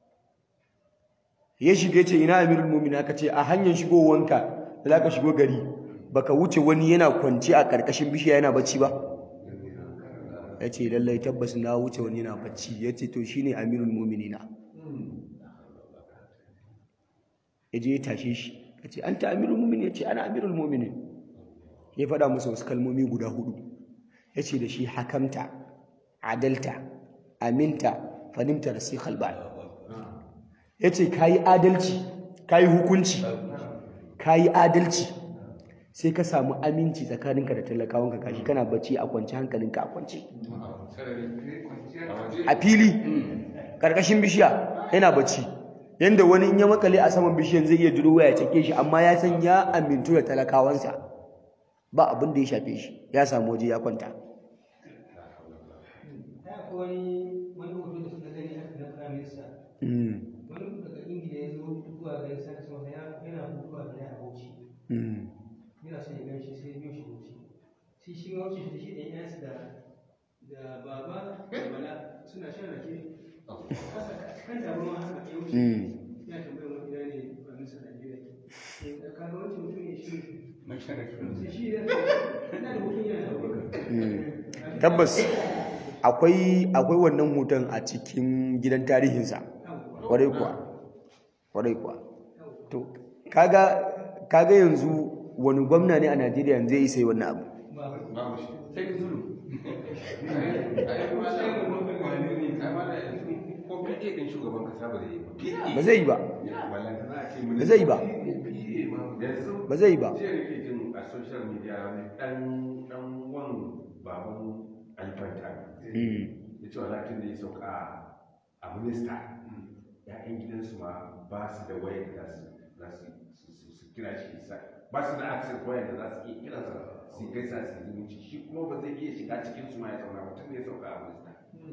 ya shiga yace ina Amirul Mu'minin aka ce a hanyar shigowanka da zaka shigo gari baka wuce wani yana kwance a karkashin bishiya yana bacci ba ya ce lallai tabbas na wuce wani yana bacci ya ce to shi ne amirul muminina ya je ya tashe shi ya ce an ta amirul mumini ya ce ana amirul mumini ya faɗa musu wasu kalmomi guda hudu ya ce da shi hakamta adalta aminta fanimta da sai halban ya ce ka yi adalci ka yi hukunci ka yi adalci sai ka samu aminci tsakaninka da talakawanka kashi kana bacci a kwance hankalinka a kwance a fili ƙarƙashin bishiya yana bacci yadda wani in ya makale a saman bishiyan zai iya durowa ya cake shi amma ya san ya amintu da talakawansa ba abin da ya shafe shi ya samu waje ya kwanta ta akwai wani wani hoto da suka gani aka na prime minister Mm, wani daga ingila ya zo zuwa garin sake sama yana hutu a gida a bauchi mm, yana son ya gan shi sai ya biyo shi bauchi shi shi ma wuce shi da shi ɗan yansu da da baba da bala suna shan rake kasa kan tabarma haka ya wuce mm. ya tambayar wani gida ne prime minister Najeriya ke kaga wancan mutum ne shi Mun sha da sai shi ya ina da hutun yana da tabbas akwai akwai wannan hoton a cikin gidan tarihinsa kwarai kuwa kwarai kuwa to kaga kaga yanzu wani gwamna ne a Najeriya yanzu zai isa yi wannan abu babu shi sai ka zulu. ai ma da ai ma da yanzu ko PA din shugaban kasa ba zai yi ba ba zai yi ba ballanta za a ce ba zai yi ba yanzu ba zai yi ba jiya nake jin a social media wani dan dan wan baban alfanta Mm, ya ce wala tun da ya sauka a minista ya'yan gidansu ma ba su da wayar da za su za su su- su- su kira shi sa ba su da access wayar da za su iya kira sa su gaisa su yi zumunci shi kuma ba zai iya shiga cikin su ma ya zauna ba tun da ya sauka a minista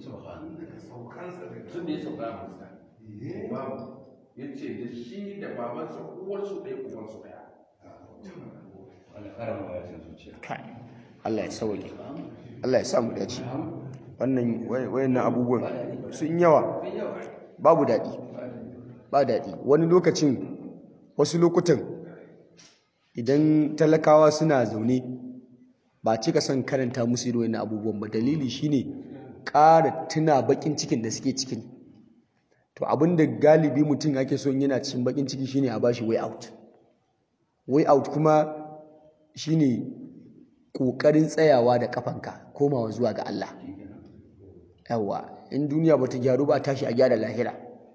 tun da ya sauka a minista babu ya ce da shi da babansa uwarsu ɗaya uwansu ɗaya Allah ƙara ma wayar zuciya. kai Allah ya sauke Allah ya sa mu dace wannan wayannan abubuwan sun yawa babu daɗi ba daɗi wani lokacin wasu lokutan idan talakawa suna zaune ba cika son karanta musu irin wannan abubuwan ba dalili shine ƙara tuna bakin cikin da suke cikin to abinda galibi mutum ake son yana cikin bakin ciki shine a bashi way out way out kuma shine ƙoƙarin tsayawa da kafanka komawa zuwa ga Allah yawa in duniya bata gyaru ba tashi a gyara lahira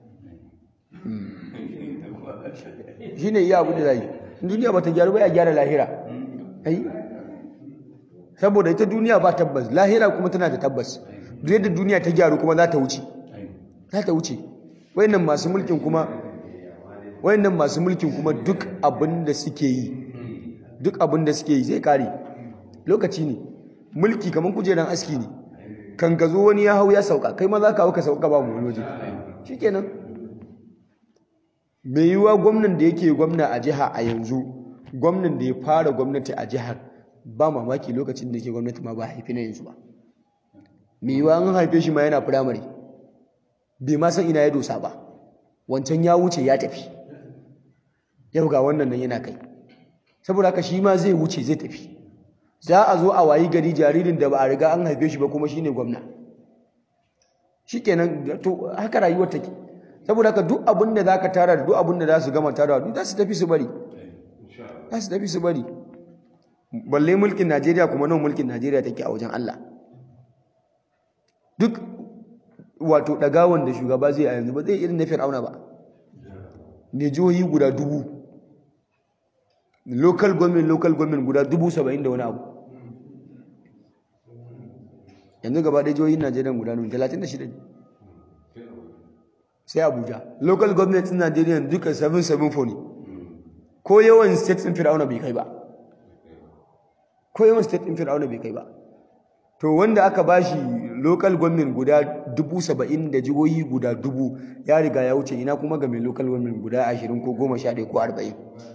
shine iya abu da zai in duniya bata gyaru ba ya gyara lahira ai saboda ita duniya ba tabbas lahira kuma tana da tabbas duk yadda duniya ta gyaru kuma za ta wuce za ta wuce wayannan masu mulkin kuma wayannan masu mulkin kuma duk abin da suke yi duk abin da suke yi zai kare lokaci ne mulki kamar kujeran aski ne kan ka zo wani ya hau ya sauka kai ma za ka hau ka sauka ba mu waje shikenan mai yiwuwa gwamnan da yake gwamna a jiha a yanzu gwamnan da ya fara gwamnati a jihar ba mamaki lokacin da yake gwamnati ma ba haifi na yanzu ba mai yiwuwa an haife shi ma yana firamare bai ma san ina ya dosa ba wancan ya wuce ya tafi yau ga wannan nan yana kai saboda haka shi ma zai wuce zai tafi za a zo a wayi gari jaririn da ba a riga an haife shi ba kuma shine gwamna shikenan to haka rayuwar take saboda haka duk abin da zaka tara da duk abin da za su gama tarawa duk za su tafi su bari za su tafi su bari balle mulkin Najeriya kuma nan mulkin Najeriya take a wajen Allah duk wato dagawan da shugaba zai a yanzu ba zai irin na Fir'auna ba ne jihohi guda dubu local government local government guda dubu saba'in da wani abu yanzu gaba ɗaya jihohin Najeriya guda nuna talatin da shida ne sai Abuja local government in Najeriya duka 774 ne ko yawan state ɗin Fir'auna bai kai ba ko yawan state ɗin Fir'auna bai kai ba to wanda aka bashi local government guda dubu saba'in da jihohi guda dubu ya riga ya wuce ina kuma ga mai local government guda ashirin ko goma sha ɗaya ko arba'in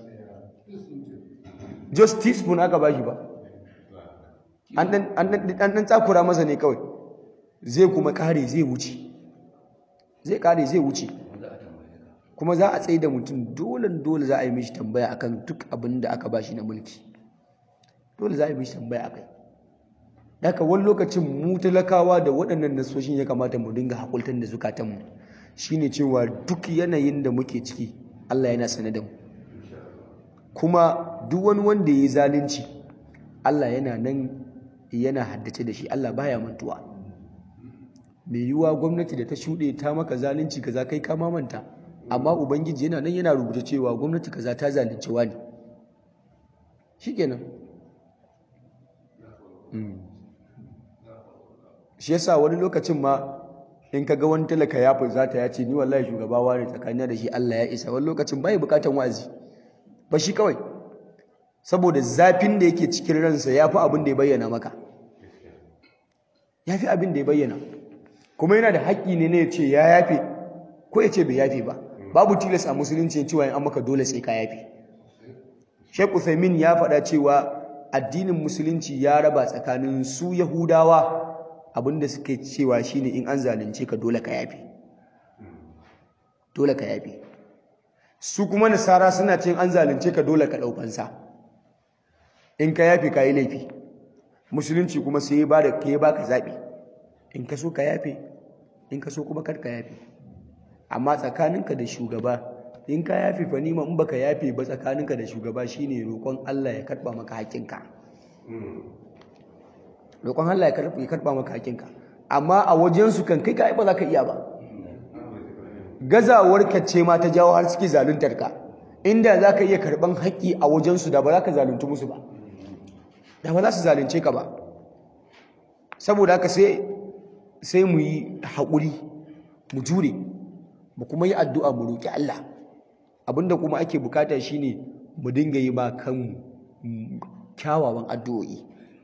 just teaspoon aka bashi ba an ɗan tsakura masa ne kawai zai kuma kare zai wuce zai kare zai wuce kuma za a tsaye da mutum dole dole za a yi mishi tambaya akan duk abin da aka bashi na mulki dole za a yi mishi tambaya akai daga wani lokacin mu talakawa da waɗannan nasoshin ya kamata mu dinga hakultar da zukatanmu shine cewa duk yanayin da muke ciki Allah yana sane da mu kuma duk wani wanda ya yi zalunci Allah yana nan yana haddace da shi Allah baya mantuwa mai yiwuwa gwamnati da ta shuɗe ta maka zalunci kaza kai ka manta amma ubangiji yana nan yana rubuta cewa gwamnati kaza ta zalunci wani shikenan shi yasa wani lokacin ma in ka ga wani talaka ya fuzata ya ce ni wallahi shugaba ne tsakanin da shi Allah ya isa wani lokacin bai bukatan wa'azi ba shi kawai saboda zafin da yake cikin ransa ya fi abin da ya bayyana maka ya fi abin da ya bayyana kuma yana da haƙƙi ne na ya ce ya yafe ko ya ce bai yafe ba babu tilas a musulunci cewa in an maka dole sai ka yafe Sheikh Uthaymeen ya faɗa cewa addinin musulunci ya raba tsakanin su Yahudawa abinda suke cewa shine in an zalunce ka dole ka yafe dole ka yafe su kuma nasara suna cin an zalunce ka dole ka ɗaukansa in ka yafe ka yi laifi musulunci kuma sai ba da ka baka zaɓi in ka so ka yafe in ka so kuma kar ka yafe amma tsakaninka da shugaba in ka yafe fa nima in baka yafe ba tsakaninka da shugaba shine roƙon Allah ya karɓa maka haƙƙinka roƙon Allah ya karɓa maka haƙƙinka amma a wajensu kan kai ka ba za ka iya ba gazawar ce ma ta jawo har suke zaluntar ka inda za ka iya karɓan haƙƙi a wajensu da ba za ka zalunci musu ba da ba za su zalunce ka ba saboda haka sai sai mu yi haƙuri mu jure mu kuma yi addu'a mu roƙi Allah abinda kuma ake bukata shine mu dinga yi ma kanmu kyawawan addu'o'i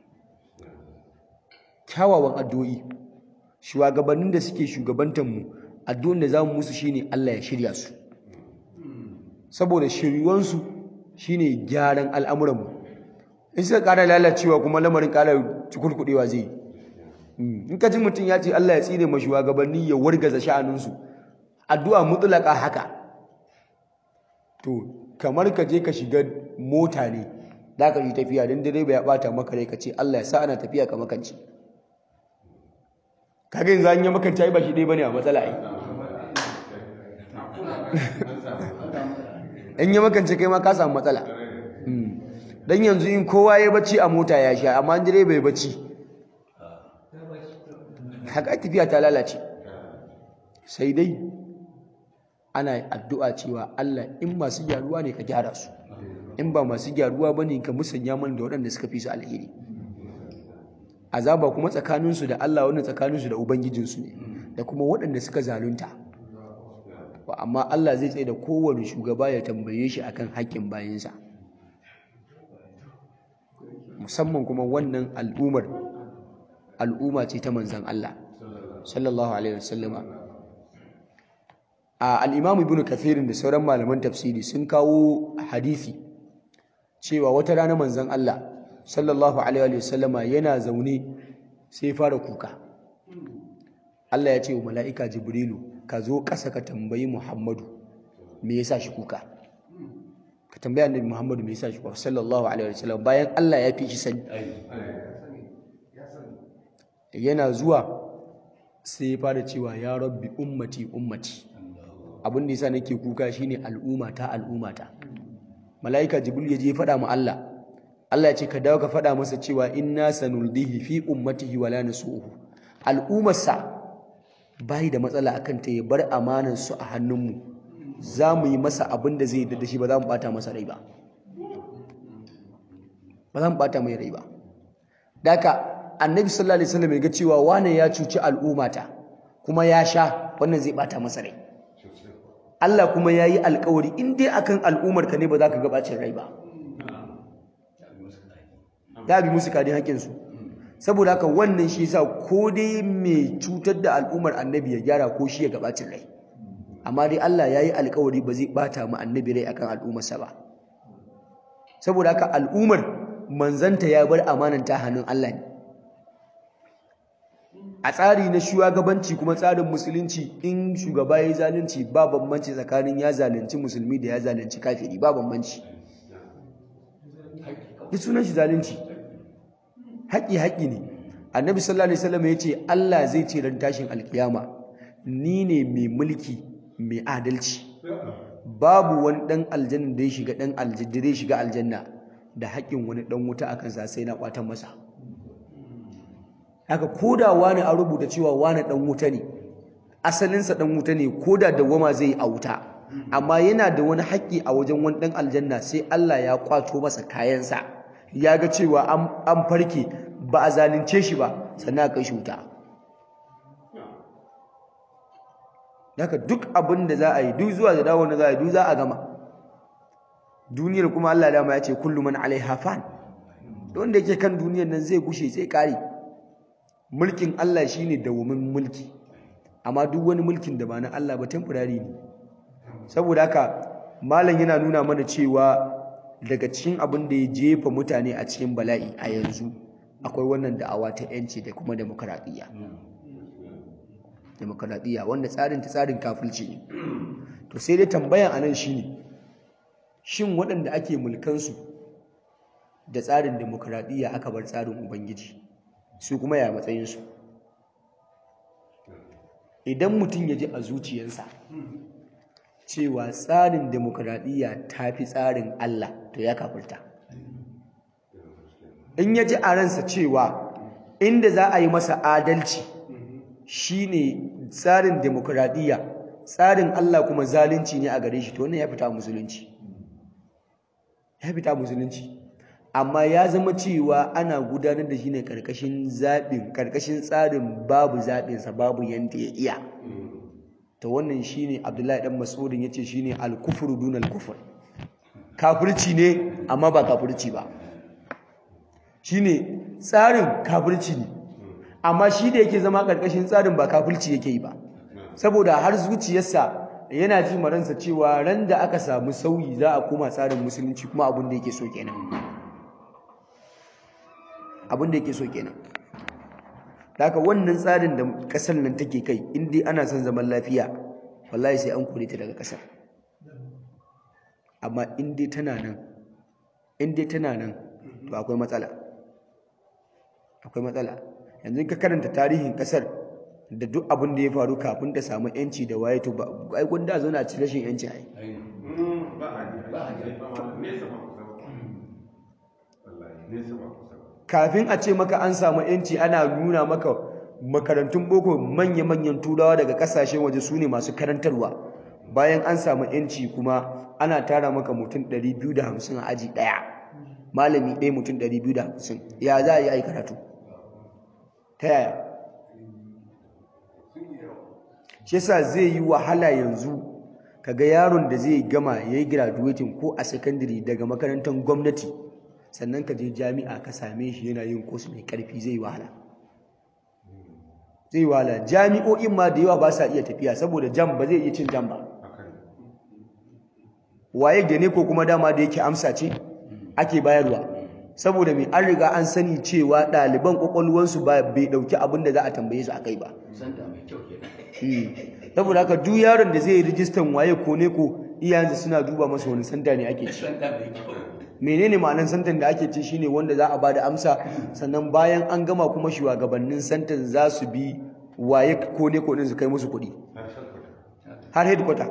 kyawawan addu'o'i shugabannin da suke shugabantar mu addu'an da zamu musu shine Allah ya shirya su saboda shiryuwansu shine gyaran al'amuran mu in suka ƙara lalacewa kuma lamarin ƙara cikurkuɗewa zai yi in ka ji mutum ya ce Allah ya tsire ma shugabanni ya wargaza sha'aninsu addu'a mutlaka haka to kamar ka je ka shiga mota ne za ka yi tafiya don direba ya bata maka rai ka ce Allah ya sa ana tafiya ka makanci kaga yanzu an yi makanci ai ba shi dai bane a matsala ai in yi makanci kai ma ka samu matsala dan yanzu in kowa ya bacci a mota ya sha amma direba ya bacci haka tafiya ta lalace sai dai ana addu'a cewa Allah in masu gyaruwa ne ka gyara su in ba masu gyaruwa bane ka musanya mana da waɗanda suka fi su alheri azaba kuma tsakaninsu da Allah wannan tsakaninsu da ubangijinsu ne da kuma waɗanda suka zalunta amma Allah zai tsaye da kowane shugaba ya tambaye shi akan haƙƙin bayinsa musamman kuma wannan al'umar al'umma ce ta manzan Allah sallallahu alaihi wasallama a al-Imam Ibn Kathir da sauran malaman tafsiri sun kawo hadisi cewa wata rana manzan Allah sallallahu alaihi wasallama yana zaune sai fara kuka Allah ya ce wa mala'ika Jibrilu ka zo ƙasa ka tambayi Muhammadu me yasa shi kuka ka tambaya annabi Muhammadu me yasa shi kuka sallallahu alaihi wasallam bayan Allah ya fi shi sani yana zuwa sai ya fara cewa ya rabbi ummati ummati abin da yasa nake kuka shine al'ummata al'ummata mala'ika jibril ya je faɗa ma Allah Allah ya ce ka dawo ka faɗa masa cewa inna sanuldihi fi ummatihi wala nasuhu al'ummarsa bai da matsala akan ta ya bar amanar su a hannunmu za mu yi masa abin da zai yadda da shi ba za mu bata masa rai ba ba za mu bata mai rai ba daka annabi sallallahu alaihi wasallam ya ga cewa wane ya cuci al'ummata kuma ya sha wannan zai bata masa rai Allah kuma ya yi alkawari in dai akan al'ummar ka ne ba za ka ga bacin rai ba ya bi musu kadin haƙƙinsu saboda haka wannan shi yasa ko dai mai cutar da al'ummar annabi ya gyara ko shi ya ga bacin rai amma dai Allah ya yi alkawari ba zai bata mu annabi rai akan al'ummarsa ba saboda haka al'ummar manzanta ya bar amananta hannun Allah ne a tsari na shugabanci kuma tsarin musulunci in shugaba ya zalunci ba bambanci tsakanin ya zalunci musulmi da ya zalunci kafiri ba bambanci duk sunan shi zalunci haƙi haƙi ne annabi sallallahu alaihi wasallam ya ce Allah zai ce ran tashin alkiyama ni ne mai mulki mai adalci babu wani dan aljanna da ya shiga dan aljanna da ya shiga aljanna da haƙin wani dan wuta akan sa sai na kwatan masa haka koda wani an rubuta cewa wani dan wuta ne asalinsa dan wuta ne koda dawwama zai a wuta amma yana da wani haƙƙi a wajen wani dan aljanna sai Allah ya kwato masa kayansa ya ga cewa an farke ba a zalunce shi ba sannan a kai shi wuta haka duk abin da za a yi duk zuwa da dawo da za a yi duk za a gama duniyar kuma Allah dama ya ce kullu man alaiha fan wanda yake kan duniyar nan zai gushe sai kare mulkin Allah shine dawamin mulki amma duk wani mulkin da ba na Allah ba temporary ne saboda haka malam yana nuna mana cewa daga cikin abin da ya jefa mutane a cikin bala'i a yanzu akwai wannan da'awa ta yanci da kuma demokradiyya demokradiyya wanda tsarin ta tsarin kafirci ne to sai dai tambayan anan shine shin waɗanda ake mulkansu da tsarin demokradiyya aka bar tsarin ubangiji su kuma ya matsayinsu idan mutum ya ji a zuciyarsa cewa tsarin demokradiyya ta fi tsarin Allah to ya kafirta in ya ji a ransa cewa inda za a yi masa adalci shine tsarin demokradiyya tsarin Allah kuma zalunci ne a gare shi to wannan ya fita musulunci ya fita musulunci amma ya zama cewa ana gudanar da shi ne karkashin zaɓin karkashin tsarin babu zaɓinsa babu yanda ya iya ta wannan shi ne abdullahi ɗan mas'udin ya ce shi ne alkufuru dun alkufur kafirci ne amma ba kafirci ba shi ne tsarin kafirci ne amma shi da yake zama karkashin tsarin ba kafirci yake yi ba saboda har zuciyarsa yana ji maransa cewa ran da aka samu sauyi za a koma tsarin musulunci kuma abin da yake so kenan abin da yake so kenan haka wannan tsarin da kasar nan take kai in dai ana son zaman lafiya wallahi sai an kore ta daga kasar amma in dai tana nan in dai tana nan to akwai matsala akwai matsala yanzu ka karanta tarihin kasar da duk abin da ya faru kafin ta samu yanci da waye to ba ai gunda zauna ci rashin yanci ai kafin a ce maka an samu yanci ana nuna maka makarantun boko manya-manyan turawa daga kasashen waje su ne masu karantarwa bayan an samu yanci kuma ana tara maka mutum 250 a aji ɗaya malami ɗaya mutum 250 ya za a yi ai karatu ta yaya shi yasa zai yi wahala yanzu kaga yaron da zai gama ya yi graduating ko a secondary daga makarantar gwamnati sannan ka je jami'a ka same shi yana yin course mai karfi zai wahala zai wahala jami'o'in ma da yawa ba sa iya tafiya saboda jam ba zai iya cin jam ba waye da ne ko kuma dama da yake amsa ce ake bayarwa saboda mai an riga an sani cewa ɗaliban ƙwaƙwalwansu ba bai ɗauki abin da za a tambaye su a kai ba sanda mai kyau kenan saboda haka duk yaron da zai yi rijistan waye ko ne ko iyayensa suna duba masa wani santa ne ake ci sanda mai kyau menene ma'anar santan da ake ci shine wanda za a bada amsa sannan bayan an gama kuma shugabannin santan za su bi waye ko ne ko din su kai musu kuɗi har headquarter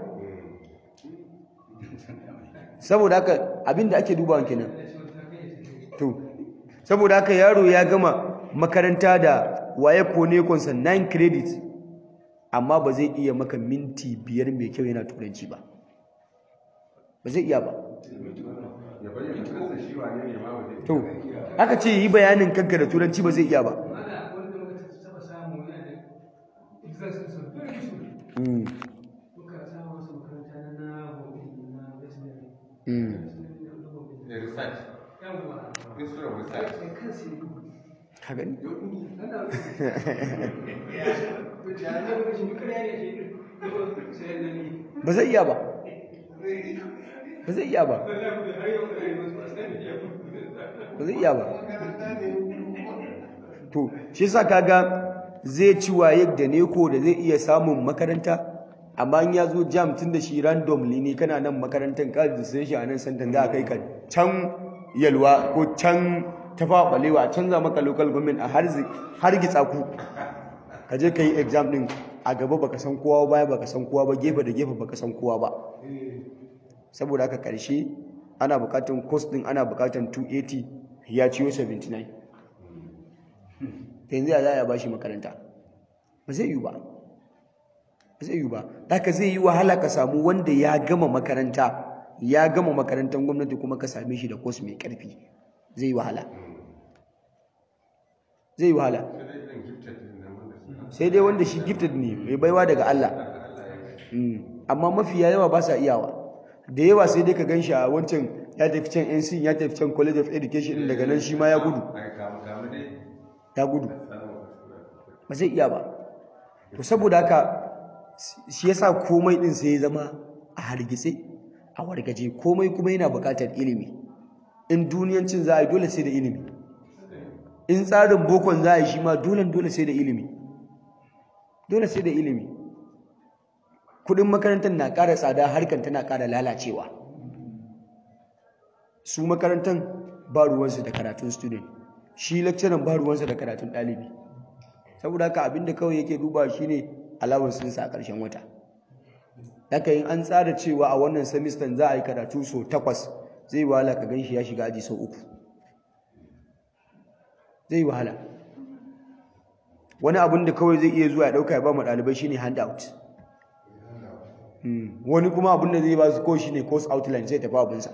saboda haka abinda ake dubawa kenan to saboda haka yaro ya gama makaranta da waye ko ne konsa 9 credit amma ba zai iya maka minti biyar mai kyau yana turanci ba ba zai iya ba ya bayyana kansa shi wane ne ma ba zai to aka ce yi bayanin kanka da turanci ba zai iya ba mana wanda muka taɓa samu yana da exams sun very useful Mm, muka samu wasu makaranta na na Bombay na Western mm. da research yawwa institute of research da kansu ya gudu ka gani ana ya ne lokacin duka ya ne ke sai nan ne ba zai iya ba ba zai iya ba wallahi har yau da rayuwar su a sani ya ba zai iya ba to shi yasa kaga zai ci waye da neko da zai iya samun makaranta amma in ya zo jam tun da shi randomly ne kana nan makarantar ka da sai shi a nan santan za a kai ka can yalwa ko can tafa balewa a canza maka local government a har gitsa ku ka je ka yi exam din a gaba baka san kowa baya baka san kowa ba gefe da gefe baka san kowa ba saboda haka karshe ana bukatan course din ana bukatan 280 ya ciyo 79 yanzu ya za a ba shi makaranta ba zai yi ba ba zai yi ba haka zai yi wahala ka samu wanda ya gama makaranta ya gama makarantar gwamnati kuma ka same shi da course mai karfi zai yi wahala zai yi wahala sai dai wanda shi gifted ne mai baiwa daga Allah Mm. amma mafiya yawa ba sa iyawa da yawa sai dai ka gan shi a wancan ya tafi can NC ya tafi can College of Education din daga nan shi ma ya gudu ai kamu kamu dai ya gudu ba zai iya ba to saboda haka shi yasa komai din sai ya zama a hargitse a wargaje komai kuma yana buƙatar ilimi in duniyancin za a yi dole sai da ilimi in tsarin bokon za a yi shi ma dole dole sai da ilimi dole sai da ilimi kudin makarantar na ƙara tsada harkar tana ƙara lalacewa su makarantar ba ruwansu da karatun student shi lecturer ba ruwansa da karatun ɗalibi saboda haka abinda kawai yake duba shine alawansinsa a ƙarshen wata haka yin an tsara cewa a wannan semester za a yi karatu so takwas zai wahala ka gan shi ya shiga aji sau uku zai wahala wani abin da kawai zai iya zuwa ya ɗauka ya ba mu ɗalibai shine handout Mm. wani kuma abin da zai ba su ko shine course outline sai tafi abinsa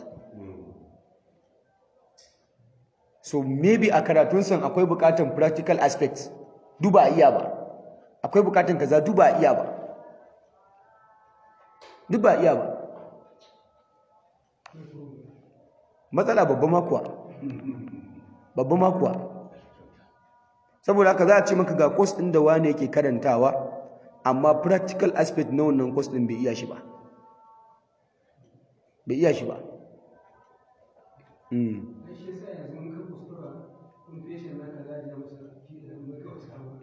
so maybe a karatun san akwai bukatan practical aspects duba a iya ba akwai bukatan kaza duba a iya ba duba a iya ba matsala babba makuwa babba makuwa saboda haka za a ce maka ga course ɗin da wani yake karantawa amma practical aspect na wannan course ɗin bai iya shi ba bai iya shi ba Mm. da shi yasa yanzu mun ka kuskura kun feshe na kaza ya masa fi da mun ka wasu abu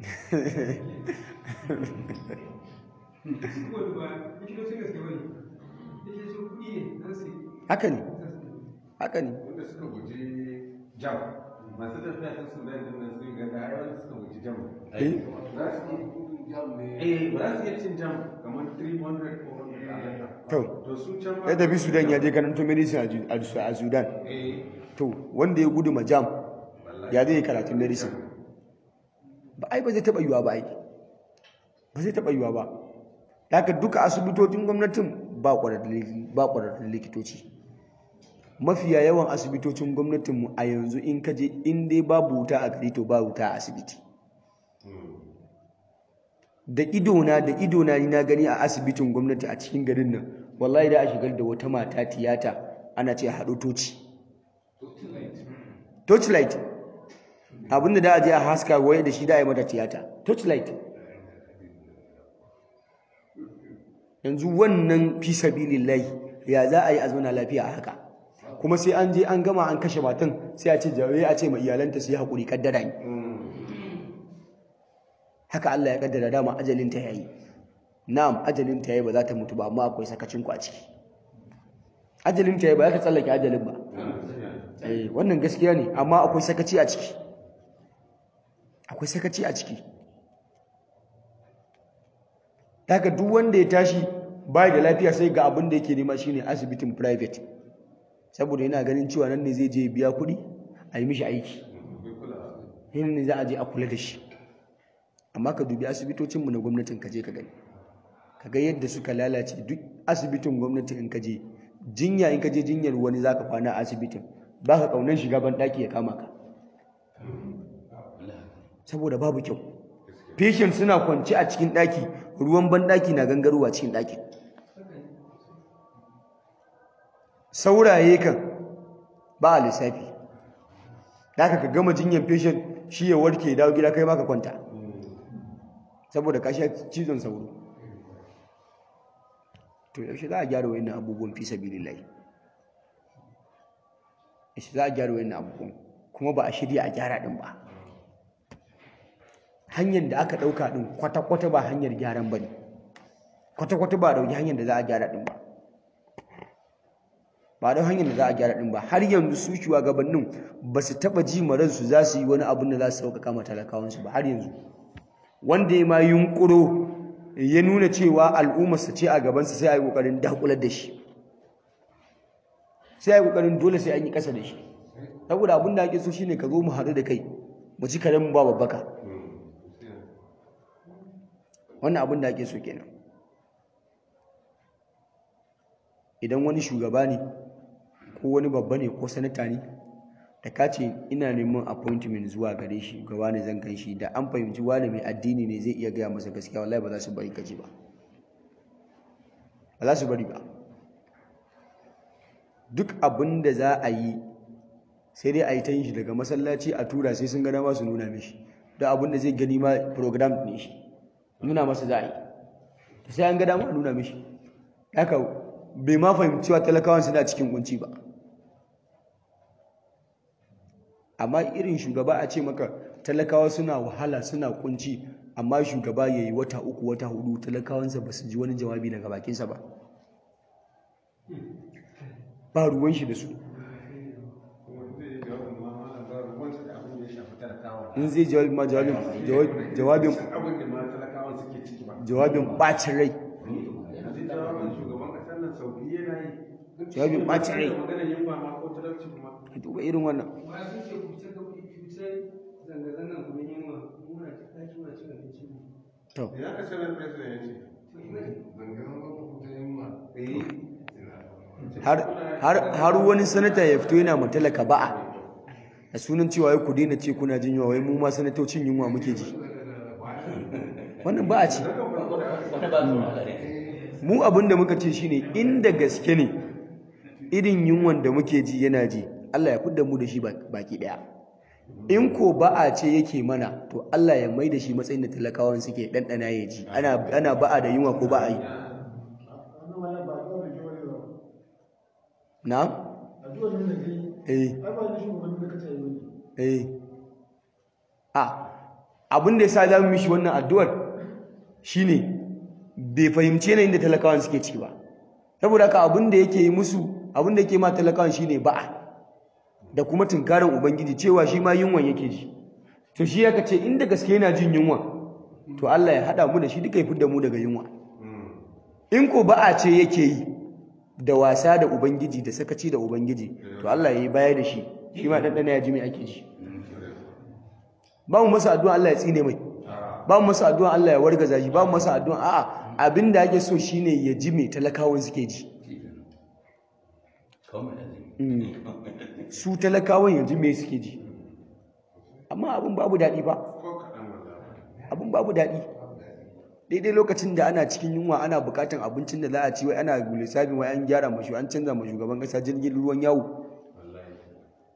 su wani ba likitocin gaske bane likitocin kuɗi ne nan sai haka ne haka ne wanda suka guji jam masu tafiya ta sudan din nan sun ga da ai wanda suka guji jam Eh? za su eh ba za su iya cin jam kamar 300 ko 400 a lata to to su can ma ya tafi sudan ya je karanto medicine a Ju- a Su- a sudan eh to wanda ya gudu majam ya zai yi karatun medicine ba ai ba zai taɓa yiwa ba ai ba zai taɓa yiwa ba haka duka asibitocin gwamnatin ba ƙwararrun ba ƙwararrun likitoci mafiya yawan asibitocin gwamnatinmu a yanzu in ka je in dai babu wuta a gari to ba wuta a asibiti da idona da idona ni na gani a asibitin gwamnati a cikin garin nan wallahi da a shigar da wata mata tiyata ana ce haɗo toci torchlight abinda da a je a haska waye da shi da a yi mata tiyata torchlight yanzu wannan fi sabilillahi ya za a yi a zauna lafiya a haka kuma sai an je an gama an kashe matan sai a ce jawaye a ce ma iyalanta su yi haƙuri kaddara ne haka Allah ya kaddara dama ajalinta yayi na'am ajalinta yayi ba za ta mutu ba amma akwai sakacin ku a ciki ajalinta yayi ba za ta tsallake ajalin ba eh wannan gaskiya ne amma akwai sakaci a ciki akwai sakaci a ciki daga duk wanda ya tashi bai da lafiya sai ga abin da yake nema shine asibitin private saboda yana ganin cewa nan ne zai je biya kuɗi a yi mishi aiki yin ne za a je a kula da shi amma ka dubi asibitocinmu na gwamnatin ka je ka gani ka ga yadda suka lalace duk asibitin gwamnati in ka je jinya in ka je jinyar wani za ka kwana a asibitin ba ka kaunan shiga ban ɗaki ya kama ka saboda babu kyau patient suna kwance a cikin ɗaki ruwan ban ɗaki na gangarowa cikin ɗakin sauraye kan ba a lissafi da ka gama jinyar patient shi ya warke dawo gida kai maka kwanta saboda ka sha cizon sauro to yaushe za a gyara wayannan abubuwan fi sabilillahi yaushe za a gyara wayannan abubuwan kuma ba a shirya a gyara din ba hanyar da aka ɗauka din kwata-kwata ba hanyar gyaran ba ne kwata-kwata ba dauki hanyar da za a gyara din ba ba don hanyar da za a gyara din ba har yanzu su shugabannin ba su taɓa ji maransu za su yi wani abin da za su sauƙaƙa ma talakawansu ba har yanzu wanda ya ma yunƙuro ya nuna cewa al'ummarsa ce a gabansa sai a yi ƙoƙarin dakular da shi sai a yi ƙoƙarin dole sai an yi ƙasa da shi saboda abin da ake so shine ka zo mu haɗu da kai mu ci karen mu ba babbaka wannan abin da ake so kenan idan wani shugaba ne ko wani babba ne ko sanata ne da ka ce ina neman appointment zuwa gare shi ga wani zan kan shi da an fahimci wani mai addini ne zai iya gaya masa gaskiya wallahi ba za su bari kaji ba ba za su bari ba duk abin da za a yi sai dai a yi ta yin shi daga masallaci a tura sai sun gana masu nuna mishi da abin da zai gani ma program ne shi nuna masa za a yi sai an gada ma nuna mishi haka bai ma fahimci wa talakawan suna cikin kunci ba amma irin shugaba a ce maka talakawa suna wahala suna kunci amma shugaba ya yi wata uku wata hudu talakawansa ba su ji wani jawabi daga bakinsa ba ba ruwan shi da su in zai jawabi ma jawabin jawabin jawabin bacin rai jawabin bacin rai ka duba irin wannan Masu ce ku ta fice zanga-zangan ku ne yunwa muna ta ɗaki muna cin abinci ne. to Ina ka sanar president ya ce? To ina har har har wani sanata ya fito yana matalaka ba'a da sunan cewa wai ku daina ce kuna jin yunwa wai mu ma sanatocin yunwa muke ji wannan ba'a ce wanda ba su wahala ne mu abin da muka ce shine inda gaske ne irin yunwan da muke ji yana ji Allah ya fidda mu da shi baki daya in ko ba'a ce yake mana to Allah ya mai da shi matsayin da talakawan suke ɗanɗana ya ji ana ana ba'a da yunwa ko ba'a yi na eh eh a abin da yasa zamu mishi wannan addu'ar shine bai fahimci yanayin da talakawan suke ciki ba saboda haka abin da yake yi musu abin da yake ma talakawan shine ba'a da kuma tunkarin ubangiji cewa shi ma yunwan yake ji to shi yaka ce inda gaske yana jin yunwa to Allah ya hada mu da shi duka ya fidda mu daga yunwa in ko ba'a ce yake yi da wasa da ubangiji da sakaci da ubangiji to Allah ya yi baya da shi shi ma ɗanɗana ya ji mai ake ji ba mu masa addu'a Allah ya tsine mai ba mu masa addu'a Allah ya wargaza shi ba mu masa addu'a a'a abin da ake so shine ya ji mai talakawan suke ji kawai mai azumi Mm. su talakawan yanzu me suke ji amma abin babu daɗi ba Ko kaɗan wallahi. abin babu daɗi daidai lokacin da ana cikin yunwa ana buƙatan abincin da za a ci wai ana lissafin wai an gyara mashi an canza ma shugaban ƙasa jirgin ruwan yawo Wallahi. Dan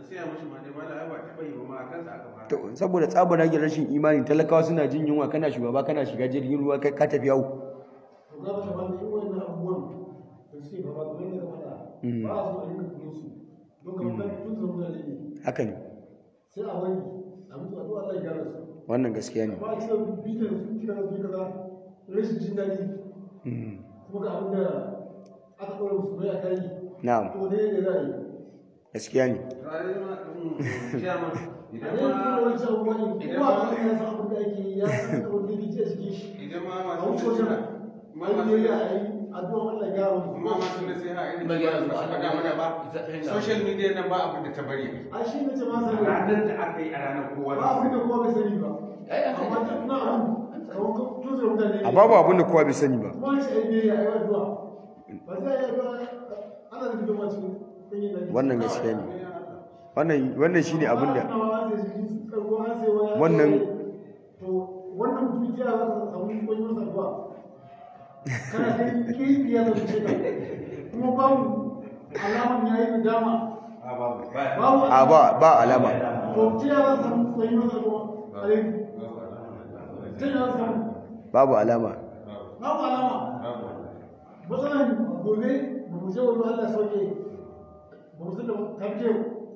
siya mashi ma dai mala ai ba taɓa yi ba ma a kansa aka fara to saboda tsabagen rashin imani talakawa suna jin yunwa kana shugaba kana shiga jirgin ruwa kai ka tafi yawo to ga ta wanda yi wannan abubuwan da suke fama kamar yadda ka faɗa Mm. ba a so a rinka kuma su don kamar kan tutun mutane ne haka ne sai a wani a mutu a Allah ya gyara su wannan gaskiya ne ba a ce bitan su kika da su kaza rashin jin daɗi Mm. kuma ga abin da aka ɗora musu bai a kai na'am to ne ne za a yi gaskiya ne Tare ma chairman a idan ne kuma ma wani abubuwa ne idan kuma ma- a ya san abin da ake yi ya san abin da ke a cikin shi idan ma a masu wuce wajen nasiha ma a masu yi a yi addu'a Allah ya gyara musu ma masu nasiha irin Ba ba gyara su zuwa. faɗa mana ba social media nan ba abin da ta bari a shi ne ce ma sani ranar da aka yi a ranar kowa ba abin da kowa bai sani ba Ai, aka yi. amma ta tuna abin kamar tutun mutane ne a babu abin da kowa bai sani ba kuma ce ai biyayya ai addu'a ba sai ai addu'a ana da fito mace yin da wannan gaskiya ne wannan wannan shine abin da wannan to wannan mutum ya za ka samu kwanyo masa addu'a kana kai kifi ya zama shekar kuma babu alaman yayi nadama babu a ba ba alama to ta ya za ka samu kwanyo masa addu'a alaihi ta ya za ka samu babu alama babu alama matsalan gobe ba mu je wani Allah sauke ba mu da kafke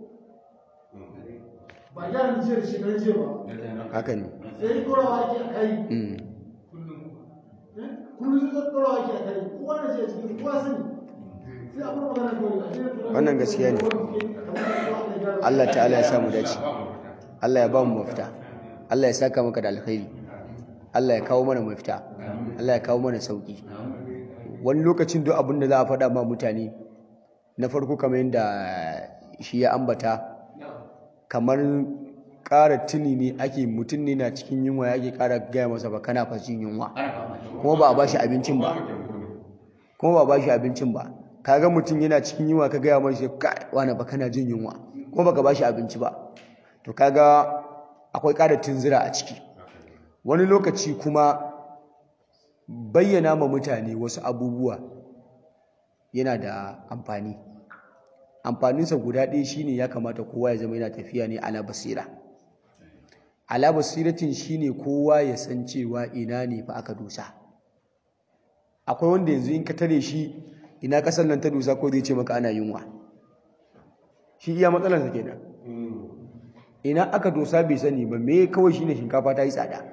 ba ya ni jiya da shekaran jiya ba haka ne sai korawa ake a kai Mm. eh? kullum sai korawa ake a kai kowa na jiya cikin kowa sani sai abin magana kawai a jiya tunan Wannan gaskiya ne. Allah ta'ala ya samu dace Allah ya ba mu mafita Allah ya saka maka da alkhairi Allah ya kawo mana mafita Allah ya kawo mana sauki wani lokacin duk abin da za a faɗa ma mutane na farko kamar yadda shi ya ambata kamar ƙara tuni ne ake mutum ne na cikin yunwa ya ake ƙara gaya masa ba kana fashin yunwa ana fama shi kuma ba a bashi abincin ba kuma ba a bashi abincin ba kaga mutum yana cikin yunwa ka gaya masa kai wani ba kana jin yunwa kuma baka bashi abinci ba to kaga akwai ƙara tunzura a ciki wani lokaci kuma bayyana ma mutane wasu abubuwa yana da amfani amfaninsa guda ɗaya shine ya kamata kowa ya zama yana tafiya ne ala basira ala basiratin shine kowa ya san cewa ina ne fa aka dosa akwai wanda yanzu in ka tare shi ina kasar nan ta dosa ko zai ce maka ana yunwa shi iya matsalarsa kenan ina aka dosa bai sani ba me kawai shine shinkafa ta yi tsada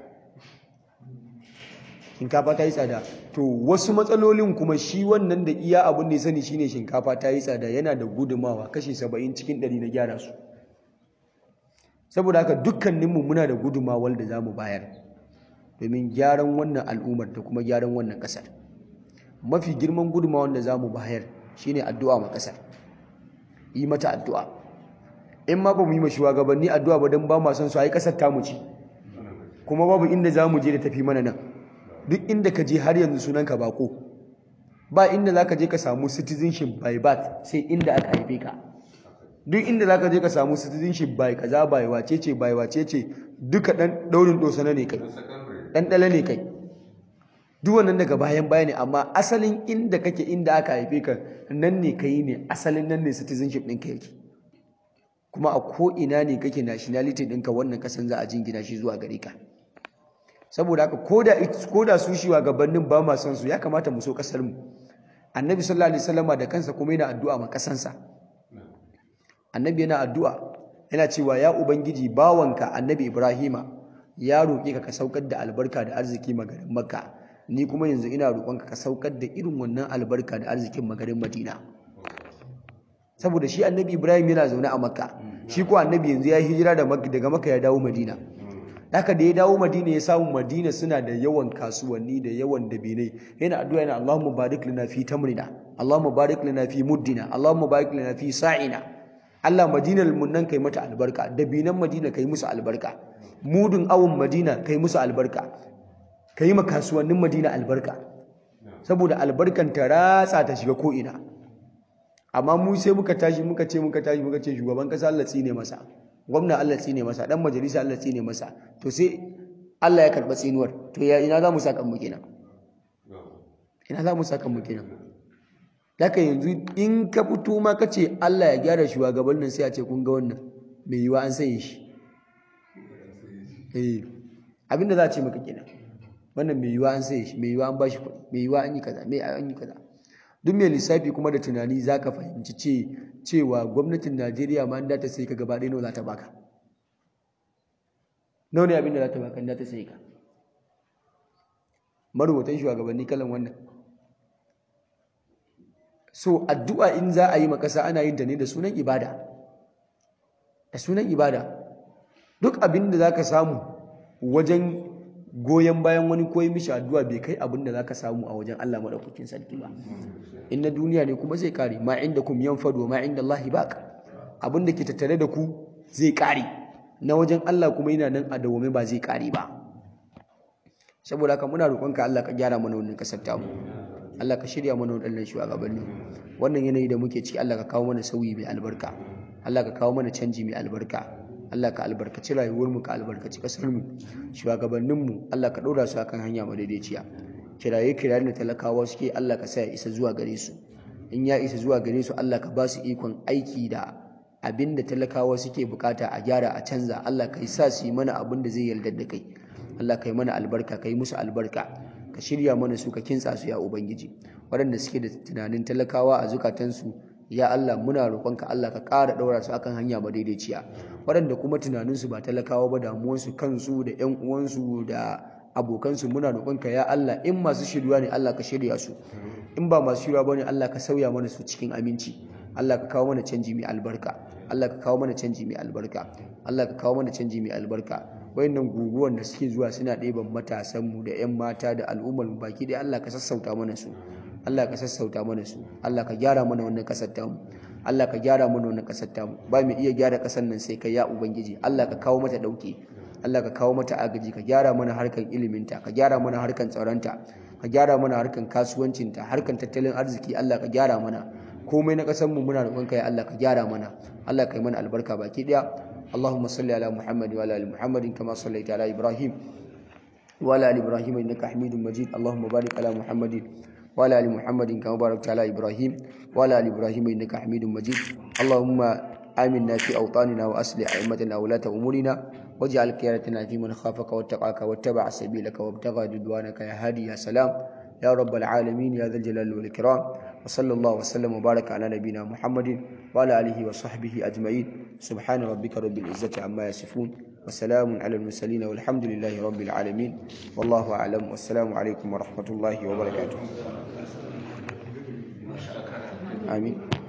shinkafa ta yi tsada to wasu matsalolin kuma shi wannan da iya abin da ya sani shine shinkafa ta yi tsada yana da gudumawa kashi saba'in cikin ɗari na gyara su saboda haka dukkaninmu muna da gudumawar da za mu bayar domin gyaran wannan al'ummar da kuma gyaran wannan ƙasar mafi girman gudumawar da za mu bayar shine addu'a ma ƙasar yi mata addu'a in ma ba mu yi ma shugabanni addu'a ba don ba ma son su a yi ƙasar tamu ce kuma babu inda za mu je da tafi mana nan duk inda ka je har yanzu sunanka bako ba inda za ka je ka samu citizenship by birth sai inda aka haife ka duk inda za ka je ka samu citizenship by kaza by wace ce by wace ce duka dan daurin dosana ne kai dan dala ne kai duk wannan daga bayan baya ne amma asalin inda kake inda aka haife ka nan ne kai ne asalin nan ne citizenship ɗinka yake kuma a ko ina ne kake nationality ɗinka wannan kasan za a jingina shi zuwa gare ka saboda haka ko da su shiwa gabanin ba ma san su ya kamata mu so kasar mu annabi sallallahu alaihi wasallama da kansa kuma yana addu'a ma kasansa annabi yana addu'a yana cewa ya ubangiji bawanka annabi ibrahima ya roƙe ka ka saukar da albarka da arziki magarin makka ni kuma yanzu ina roƙonka ka saukar da irin wannan albarka da arzikin magarin madina saboda shi annabi ibrahim yana zaune a makka shi ko annabi yanzu ya yi hijira daga makka ya dawo madina haka da ya dawo madina ya samu madina suna da yawan kasuwanni da yawan dabinai yana addu'a yana Allahumma barik lana fi tamrina Allahumma barik lana fi muddina Allahumma barik lana fi sa'ina Allah madinar mun nan kai mata albarka dabinan madina kai musu albarka mudun awun madina kai musu albarka kai ma kasuwannin madina albarka saboda albarkan ta ratsa ta shiga ko ina amma mu sai muka tashi muka ce muka tashi muka ce shugaban kasa Allah tsine masa gwamna Allah tsine masa dan majalisa Allah tsine masa to sai Allah ya karba tsinuwar to ya ina za mu saka mu kenan ina za mu saka mu kenan daga yanzu in ka fito ma ka ce Allah ya gyara shugabannin sai a ce kun ga wannan mai yiwa an saye shi eh abinda za a ce maka kenan wannan mai yiwa an saye shi mai yiwa an bashi kuɗi mai yiwa an yi kaza mai an yi kaza duk mai lissafi kuma da tunani za ka fahimci ce cewa gwamnatin Najeriya ma da ta sai ka gaba ɗaya nawa za ta baka nawa ne abinda za ta baka da ta sai ka marubutan shugabanni kalan wannan so addu'a in za a yi makasa ana yin ta ne da sunan ibada da sunan ibada duk abin da za ka samu wajen goyon bayan wani koyi mishi addu'a bai kai abin da za ka samu a wajen Allah maɗaukakin sarki ba in na duniya ne kuma zai kare ma inda kum yan fado ma inda Allah baq abin da ke tattare da ku zai kare na wajen Allah kuma yana nan a dawome ba zai kare ba saboda haka muna roƙonka Allah ka gyara mana wannan kasar tamu Allah ka shirya mana waɗannan shugabanni wannan yanayi da muke ciki Allah ka kawo mana sauyi mai albarka Allah ka kawo mana canji mai albarka Allah ka albarkaci rayuwarmu ka albarkaci ƙasarmu shugabanninmu Allah ka ɗora su akan hanya madaidaiciya kiraye kirayen da talakawa suke Allah ka sa ya isa zuwa gare su in ya isa zuwa gare su Allah ka ba su ikon aiki da abin da talakawa suke bukata a gyara a canza Allah ka sa su yi mana abin da zai yarda da kai Allah ka yi mana albarka ka yi musu albarka ka shirya mana su ka kintsa su ya ubangiji waɗanda suke da tunanin talakawa a zukatansu ya Allah muna roƙonka Allah ka ƙara ɗaura su akan hanya madaidaiciya waɗanda kuma tunaninsu ba talakawa ba damuwansu kansu da ƴan uwansu da abokansu muna roƙonka ya Allah in masu shirya ne Allah ka shirya su in ba masu shirya ba ne Allah ka sauya mana su cikin aminci Allah ka kawo mana canji mai albarka Allah ka kawo mana canji mai albarka Allah ka kawo mana canji mai albarka wayannan guguwan da suke zuwa suna ɗeban matasanmu da 'yan mata da al'ummar mu baki dai Allah ka sassauta mana su Allah ka sassauta mana su Allah ka gyara mana wannan kasar tamu Allah ka gyara mana wannan kasar tamu ba mu iya gyara kasar nan sai kai ya ubangiji Allah ka kawo mata dauke Allah ka kawo mata agaji ka gyara mana harkan iliminta ka gyara mana harkan tsaronta ka gyara mana harkan kasuwancinta harkan tattalin arziki Allah ka gyara mana komai na kasar mu muna roƙonka ya Allah ka gyara mana Allah ka yi mana albarka baki daya اللهم صل على محمد وعلى ال محمد كما صليت على ابراهيم وعلى ال ابراهيم انك حميد مجيد اللهم بارك على محمد وعلى ال محمد كما باركت على ابراهيم وعلى ال ابراهيم انك حميد مجيد اللهم آمنا في أوطاننا وأصلح أئمتنا ولاة أمورنا واجعل قيادتنا في من خافك واتقاك واتبع سبيلك وابتغى رضوانك يا هادي يا سلام يا رب العالمين يا ذا الجلال والإكرام وصلى الله وسلم وبارك على نبينا محمد وعلى آله وصحبه أجمعين سبحان ربك رب العزة عما يصفون وسلام على المرسلين والحمد لله رب العالمين والله أعلم والسلام عليكم ورحمة الله وبركاته آمين